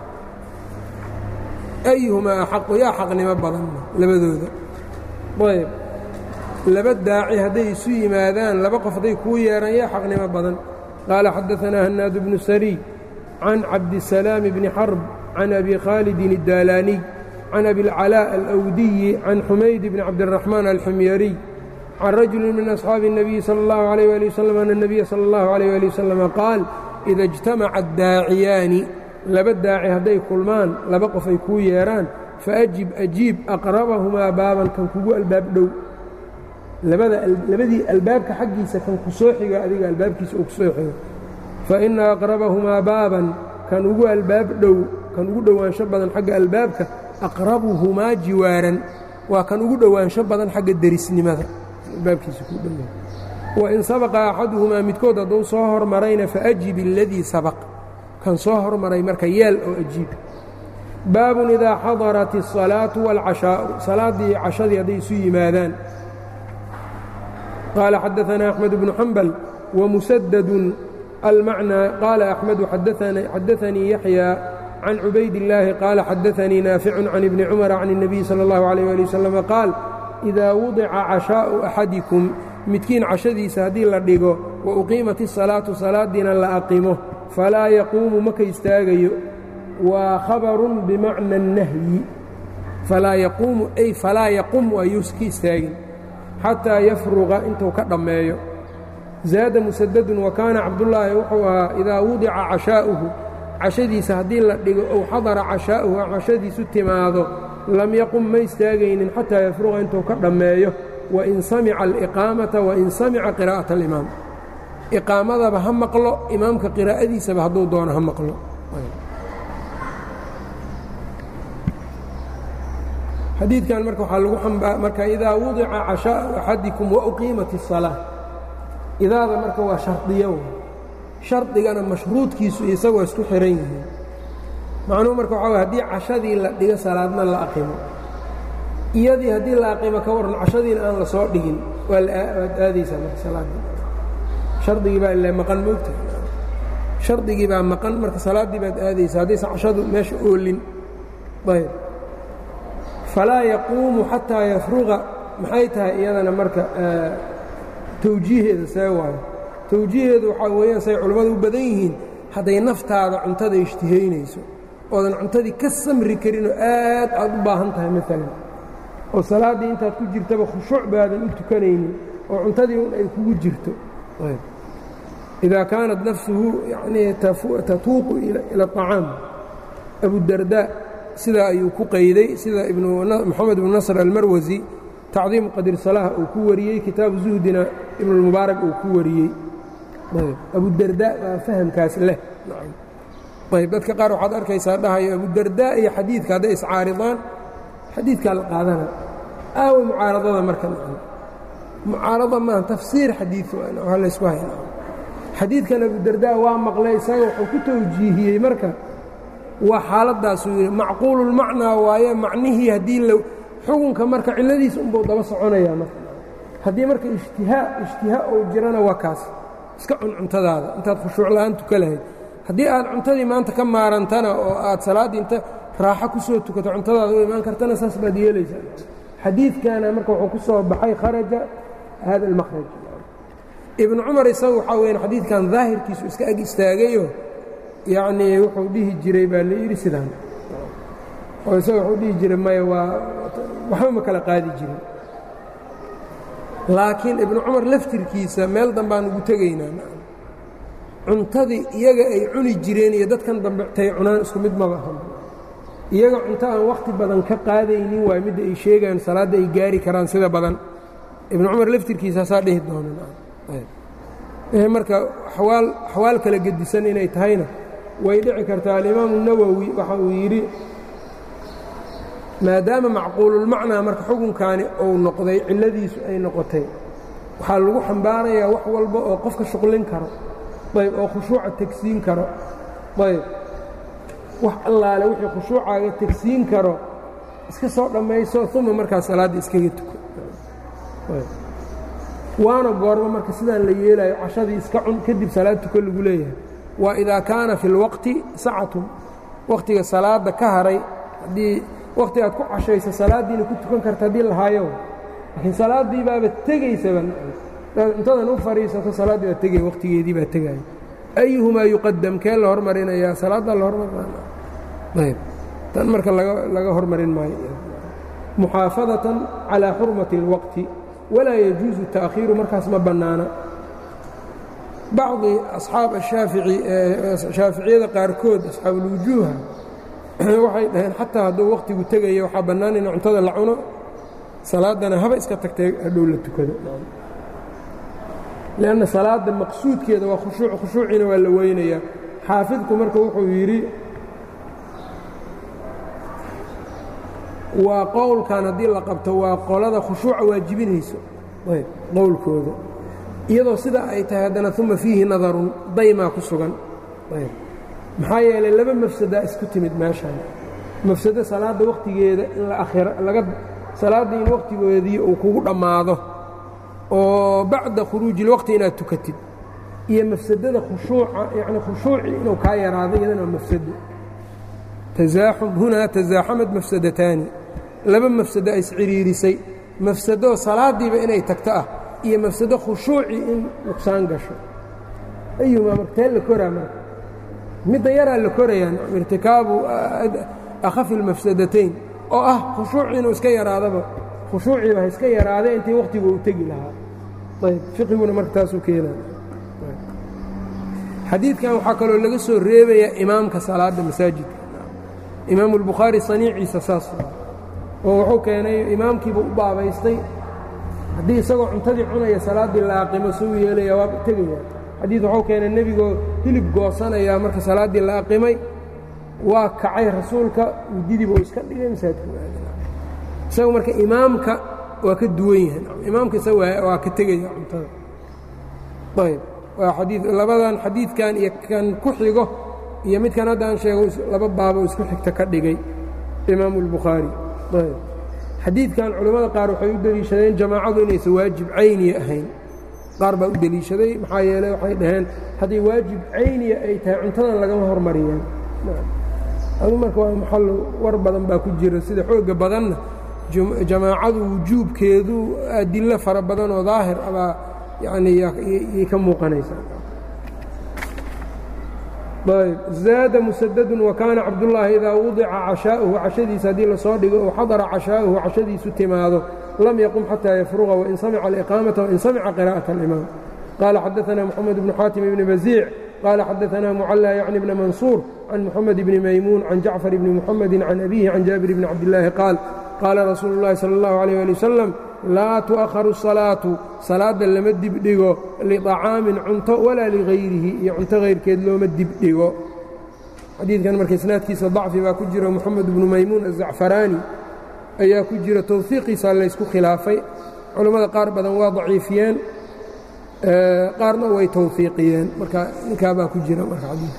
ayuhumaa axaqu yaa xaqnimo badan labadooda ayb laba daaci hadday isu yimaadaan laba qof hadday kuu yeehaan yaa xaqnimo badan qaala xadaثanaa hanaad bnu sariy can cabdisalaam bni xarb can abi khaalidin الdaalaaniy can abi اlcalاء alأwdiyi can xumayd bni cabdالraxmaan alxumyariy can rajuli min asxaabi الnabiyi salى اllahu عalيh ali waslm ana الnabiya salى اllahu عalيh ali waslm qaal ida اجtamaca adaaciyaani laba daaci hadday kulmaan laba qof ay kuu yeedhaan faajib ajiib aqrabahumaa baaban kan kugu albaab dhow labadii albaabka xaggiisa kan ku soo xigo adiga albaabkiisa uu ku soo xigo faina aqrabahumaa baaban kan ugu albaab dhow kan ugu dhowaansho badan xagga albaabka aqrabuhumaa jiwaaran waa kan ugu dhowaansho badan xagga derisnimada albaabkiisa ku dhow wain sabaqa axaduhumaa midkood hadduu soo hormarayna faajib اladii sabaq kan soo hormaray marka yeel oo ajiib baabun idaa xadarat الصalaaةu wاlcashaa'u salaaddii cashadii hadday isu yimaadaan qaala xadaثana أxmed bnu xambal wamusadadun almacnaa qaala أxmedu xadaثanii yaxya can cubayd الlaahi qaala xadaثanii naaficu can ibni cumara can الnabiy salى اllahu عalيه ali waslm qaal إidaa wudica cashaa'u axadikum midkiin cashadiisa haddii la dhigo wa uqiimat الsalaatu salaadiina la aqimo falaa yaquumu maka istaagayo waa khabarun bimacna الnahyi falaa yaquumu ay falaa yaqum ayuus ka istaagin xataa yafruqa intuu ka dhammeeyo zaada musadadun wa kaana cabdullaahi wuxuu ahaa idaa wudica cashaa'uhu cashadiisa haddii la dhigo ow xadara cashaa'uhu cashadiisu timaado lam yaqum ma istaagaynin xataa yafruqa intuu ka dhammeeyo wain samica aliqaamata wain samica qiraa'ata alimaam iqaamadaba ha maqlo imaamka qiraa'adiisaba hadduu doono ha maqlo xadiidkan marka waxaa lagu ambaa marka idaa wudica cashaa'u axadikum wauqiimat الsalaa idaada marka waa shardiyo shardigana mashruudkiisu isagoo isku xihan yihiin macnuhu marka waxaa haddii cashadii la dhigo salaadna la aqimo iyadii haddii la aqimo ka warran cashadiina aan la soo dhigin waad aadaysaa marka salaaddii shardigii baa ila maqan moogta shardigii baa maqan marka salaaddii baad aadaysaa haddaysan cashadu meesha oolin ayb falaa yaquumu xataa yafruqa maxay tahay iyadana marka tawjiiheeda see waayo tawjiiheedu waxaa weeyaan say culammadu u badan yihiin hadday naftaada cuntada ishtihaynayso oodan cuntadii ka samri karinoo aad aad u baahan tahay maalan oo salaaddii intaad ku jirtaba khushuuc baadan u tukanaynin oo cuntadii un ay kugu jirto idaa kaanat nafsuhu yanii tatuuqu ila aطacaam abudardaa sidaa ayuu ku qayday sida moxamed ibnu nasr almarwasi tacdiimu qadri salaah uu ku wariyey kitaabu zuhdina ibnulmubaarak uu ku wariyey abudardaa baa fahamkaas leh ayb dadka qaar waxaad arkaysaa dhahayo abudardaa iyo xadiidka hadday iscaaridaan xadiidkaa la qaadana aawa mucaaradada marka mucaarada maaha tafsiir xadiid waa laysku hayna xadiidkan abudardaa waa maqlay isaga wuxuu ku tawjiihiyey marka waa xaaladdaasuu yidhi macquululmacnaa waaye macnihii haddii la xukunka marka cilladiisa unbuu daba soconayaa marka haddii marka ishtihaa ishtihaa uu jirana waa kaas iska cun cuntadaada intaad khushuuc la'aan tuka lahayd haddii aad cuntadii maanta ka maarantana oo aad salaaddii inta raaxo ku soo tukato cuntadaada u imaan kartana saas baad yeelaysaa xadiidkana marka wuxuu ku soo baxay kharaja hada almakhraj ibnu cumar isagu waxaa weyaan xadiidkan daahirkiisu iska ag istaagayo yacnii wuxuu dhihi jiray baa la yidhi sidaan oo isaga wuxuu dhihi jiray maya waa waxba ma kala qaadi jirin laakiin ibnu cumar laftirkiisa meel dambaan ugu tegaynaa cuntadii iyaga ay cuni jireen iyo dadkan dambe tay cunaan isku mid maba ahan iyaga cunto aan wakhti badan ka qaadaynin waay midda ay sheegaan salaadda ay gaari karaan sida badan ibnu cumar laftirkiisaasaa dhihi doonaan marka awaal axwaal kala gedisan inay tahayna way dhici kartaa alimaamu nawowi waxa uu yidhi maadaama macquululmacnaa marka xukunkaani uu noqday cilladiisu ay noqotay waxaa lagu xambaarayaa wax walba oo qofka shuqlin karo ayb oo khushuuca tegsiin karo ayb wax allaale wixii khushuucaaga tegsiin karo iska soo dhammayso uma markaa salaadda iskaga tuko waana goormo marka sidaan la yeelayo cashadii iska cun kadib salaad tuko lagu leeyahay waa idaa kaana fi اlwaqti sacatun wakhtiga salaadda ka haray haddii wakhti aad ku cashayso salaaddiina ku tukan karta haddii lahaayo laakiin salaaddii baaba tegaysaba cuntadan u fadhiisato salaaddii baa tegaya wakhtigeedii baa tegaya ayuhumaa yuqadam kee la hormarinayaa salaaddaa la hormarinayb tan marka laga hormarin maayo muxaafadatan calىa xurmati اlwaqti walaa yajuusu ta'khiiru markaas ma bannaana bacdi asxaab ashaafici shaaficiyada qaarkood asxaabulwujuuha waxay dhaheen xataa hadduu wakhtigu tegaya waxaa bannaan in cuntada la cuno salaaddana haba iska tagtay hadhow la tukado lianna salaadda maqsuudkeeda waa khushuuc khushuuciina waa la weynayaa xaafidku marka wuxuu yidhi waa qowlkan haddii la qabto waa qolada khushuuca waajibinayso qowlkooda iyadoo sidaa ay tahay haddana uma fiihi nadarun daymaa ku sugan maxaa yeelay laba mafsadaa isku timid meeshaan mafsado salaadda wakhtigeeda in la akhira laga salaaddii in wakhtigoodii uu kugu dhammaado oo bacda khuruuji ilwaqti inaad tukatid iyo mafsadada khushuuca yacni khushuucii inuu kaa yaraado iyadana waa mafsado tasaaxum hunaa tasaaxamad mafsadataani laba mafsado ay isciriirisay mafsadoo salaaddiiba inay tagto ah iyo mafsado khushuucii in nuqsaan gasho ayumaa martee la koraa marka midda yaraa la korayaan irtikaabu akhafi اlmafsadatayn oo ah khushuucii inuu iska yaraadaba khushuuciiba ha iska yaraadee intii wakhtigu uu tegi lahaa ayb fiqiguna marka taasuu keenaya xadiidkan waxaa kaloo laga soo reebayaa imaamka salaadda masaajidka imaamu اlbukhaari saniiciisa saas oo wuxuu keenay imaamkiiba u baabaystay haddii isagoo cuntadii cunaya salaaddii laaqimo suu yeelaya waa tegaya xadiid wuxuu keenay nebigoo hilib goosanayaa marka salaaddii la aqimay waa kacay rasuulka udidiba uu iska dhigay masaajidka isaga marka imaamka waa ka duwan yahay imaamka isaga waa ka tegaya cuntada ayb waa xadii labadan xadiidkan iyo kan ku xigo iyo midkan haddaan sheego laba baabo isku xigta ka dhigay imaamu اlbukhaari ayb xadiidkan culimmada qaar waxay u deliishadeen jamaacadu inaysan waajib cayniya ahayn qaar baa u deliishaday maxaa yeeley waxay dhaheen hadday waajib cayniya ay tahay cuntadan lagama hormariyaan adu marka waa maxal war badan baa ku jira sida xooga badanna jamaacadu wujuubkeedu adilo fara badan oo daahir abaa yani yay ka muuqanaysaa ayb zaada musadadun wakaana cabdullaahi idaa wudica cashaa'uhu cashadiisa haddii lasoo dhigo ou xadara cashaa'uhu cashadiisu timaado lam yaqum xataa yafruqa wain samica aliqaamata wain samica qira'aة اlimaam qaala xadaثna moxamed bnu xaatim ibni baziic qaala xadaثna mucalla yacni bna mansuur can moxamed bni maymuun can jacfar bni muxamedi can abihi can jaabir bni cabdillaahi qaal qaala rasuulu اllahi salى اllahu عalيh ali wasalam laa tu'akharu الsalaatu salaadda lama dibdhigo liطacaamin cunto walaa ligayrihi iyo cunto hayrkeed looma dibdhigo xadiidkan marka isnaadkiisa dacfi baa ku jiro moxamed bnu maymuun azacfaraani ayaa ku jira towfiiqiisa laysku khilaafay culammada qaar badan waa daciifiyeen qaarna way towfiiqiyeen marka ninkaabaa ku jira marka xadiidka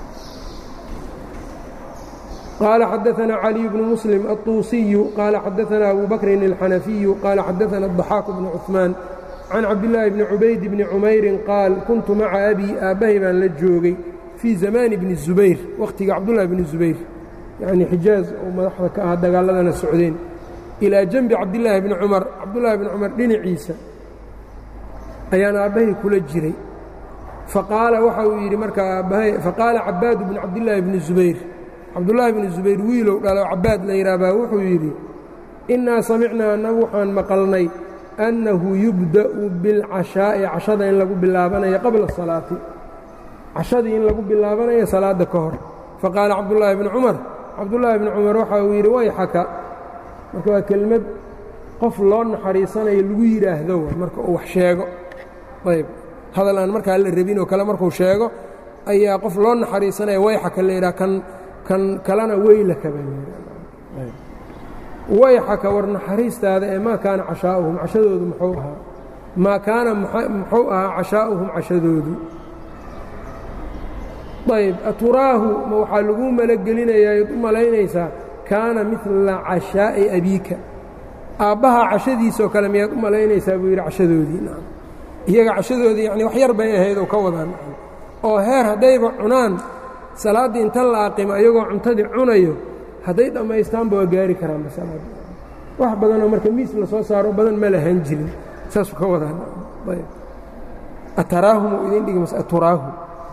قال xدثنا علي بن مسلم الطuuسي قال xدثنا أبو بكر الحنفي قال xدثنا الضحاك بن عثمان can cabdillaahi bni cubayd bni cumayrin qaal kuntu maca abii aabbahay baan la joogay fii zamaani bni zubayr wakhtiga cabdullahi bni zubayr yacnii xijaaz oo madaxda ka ah dagaaladana socdeen ilaa janbi cabdillaahi bni cumar cabdullaahi bni cumar dhinaciisa ayaan aabbahay kula jiray faqaala waxa uu yidhi markaa aabbahay faqaala cabaadu bni cabdillaahi bni zubayr cabdullaahi bni zubayr wiilow dhalo cabaad la yidhaahbaa wuxuu yidhi innaa samicnaa annagu waxaan maqalnay annahu yubda'u bilcashaa'i cashada in lagu bilaabanayo qabla asalaati cashadii in lagu bilaabanayo salaadda ka hor faqaala cabdullaahi bni cumar cabdullaahi bni cumar waxa uu yidhi wayxaka marka waa kelmad qof loo naxariisanayo lagu yidhaahdo marka uu wax sheego ayb hadal aan markaa la rabin oo kale markuu sheego ayaa qof loo naxariisanaya wayxaka la yidhaha kan kan kalena weylaka baa wayxaka war naxariistaada ee maa kaana cashaa'uhum cashadoodu muxuu ahaa maa kaana muxuu ahaa cashaa'uhum cashadoodu ayb aturaahu ma waxaa laguu malagelinayaa ad u malaynaysaa kaana midla cashaa'i abiika aabbaha cashadiisoo kale miyaad u malaynaysaa buu yidhi cashadoodii iyaga cashadoodii yani wax yar bay ahayd oo ka wadaan oo heer haddayba cunaan salaaddii inta la aqimo iyagoo cuntadii cunayo hadday dhammaystaanba waa gaari karaan masalaada wax badanoo marka miis la soo saaro badan ma lahan jirin saasuu ka wadaan ayb ataraahum uu idin dhigi mas aturaahu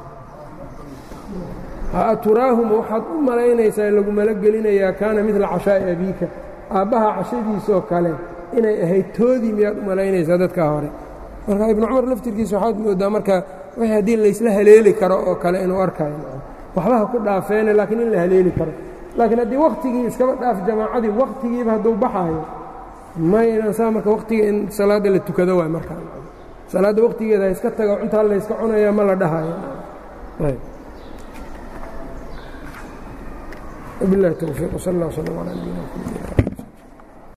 aturaahuma waxaad u malaynaysaa lagu malagelinayaa kaana midla cashaa'i abiika aabbaha cashadiisoo kale inay ahayd toodii miyaad u malaynaysaa dadkaa hore marka ibnu cumar laftirkiisa waxaad moodaa marka wixii haddii laysla haleeli karo oo kale inuu arkayo waxbaha ku dhaafeene laakiin in la haleeli karo laakiin haddii wakhtigii iskaba dhaaf jamaacadii wakhtigiiba hadduu baxaayo maynan saa marka wakhtiga in salaadda la tukado waay markaa salaadda wakhtigeeda ha iska tago cuntaa layska cunaya ma la dhahayo وبالله التوفيق وصلى الله وسلم على نبينا محمد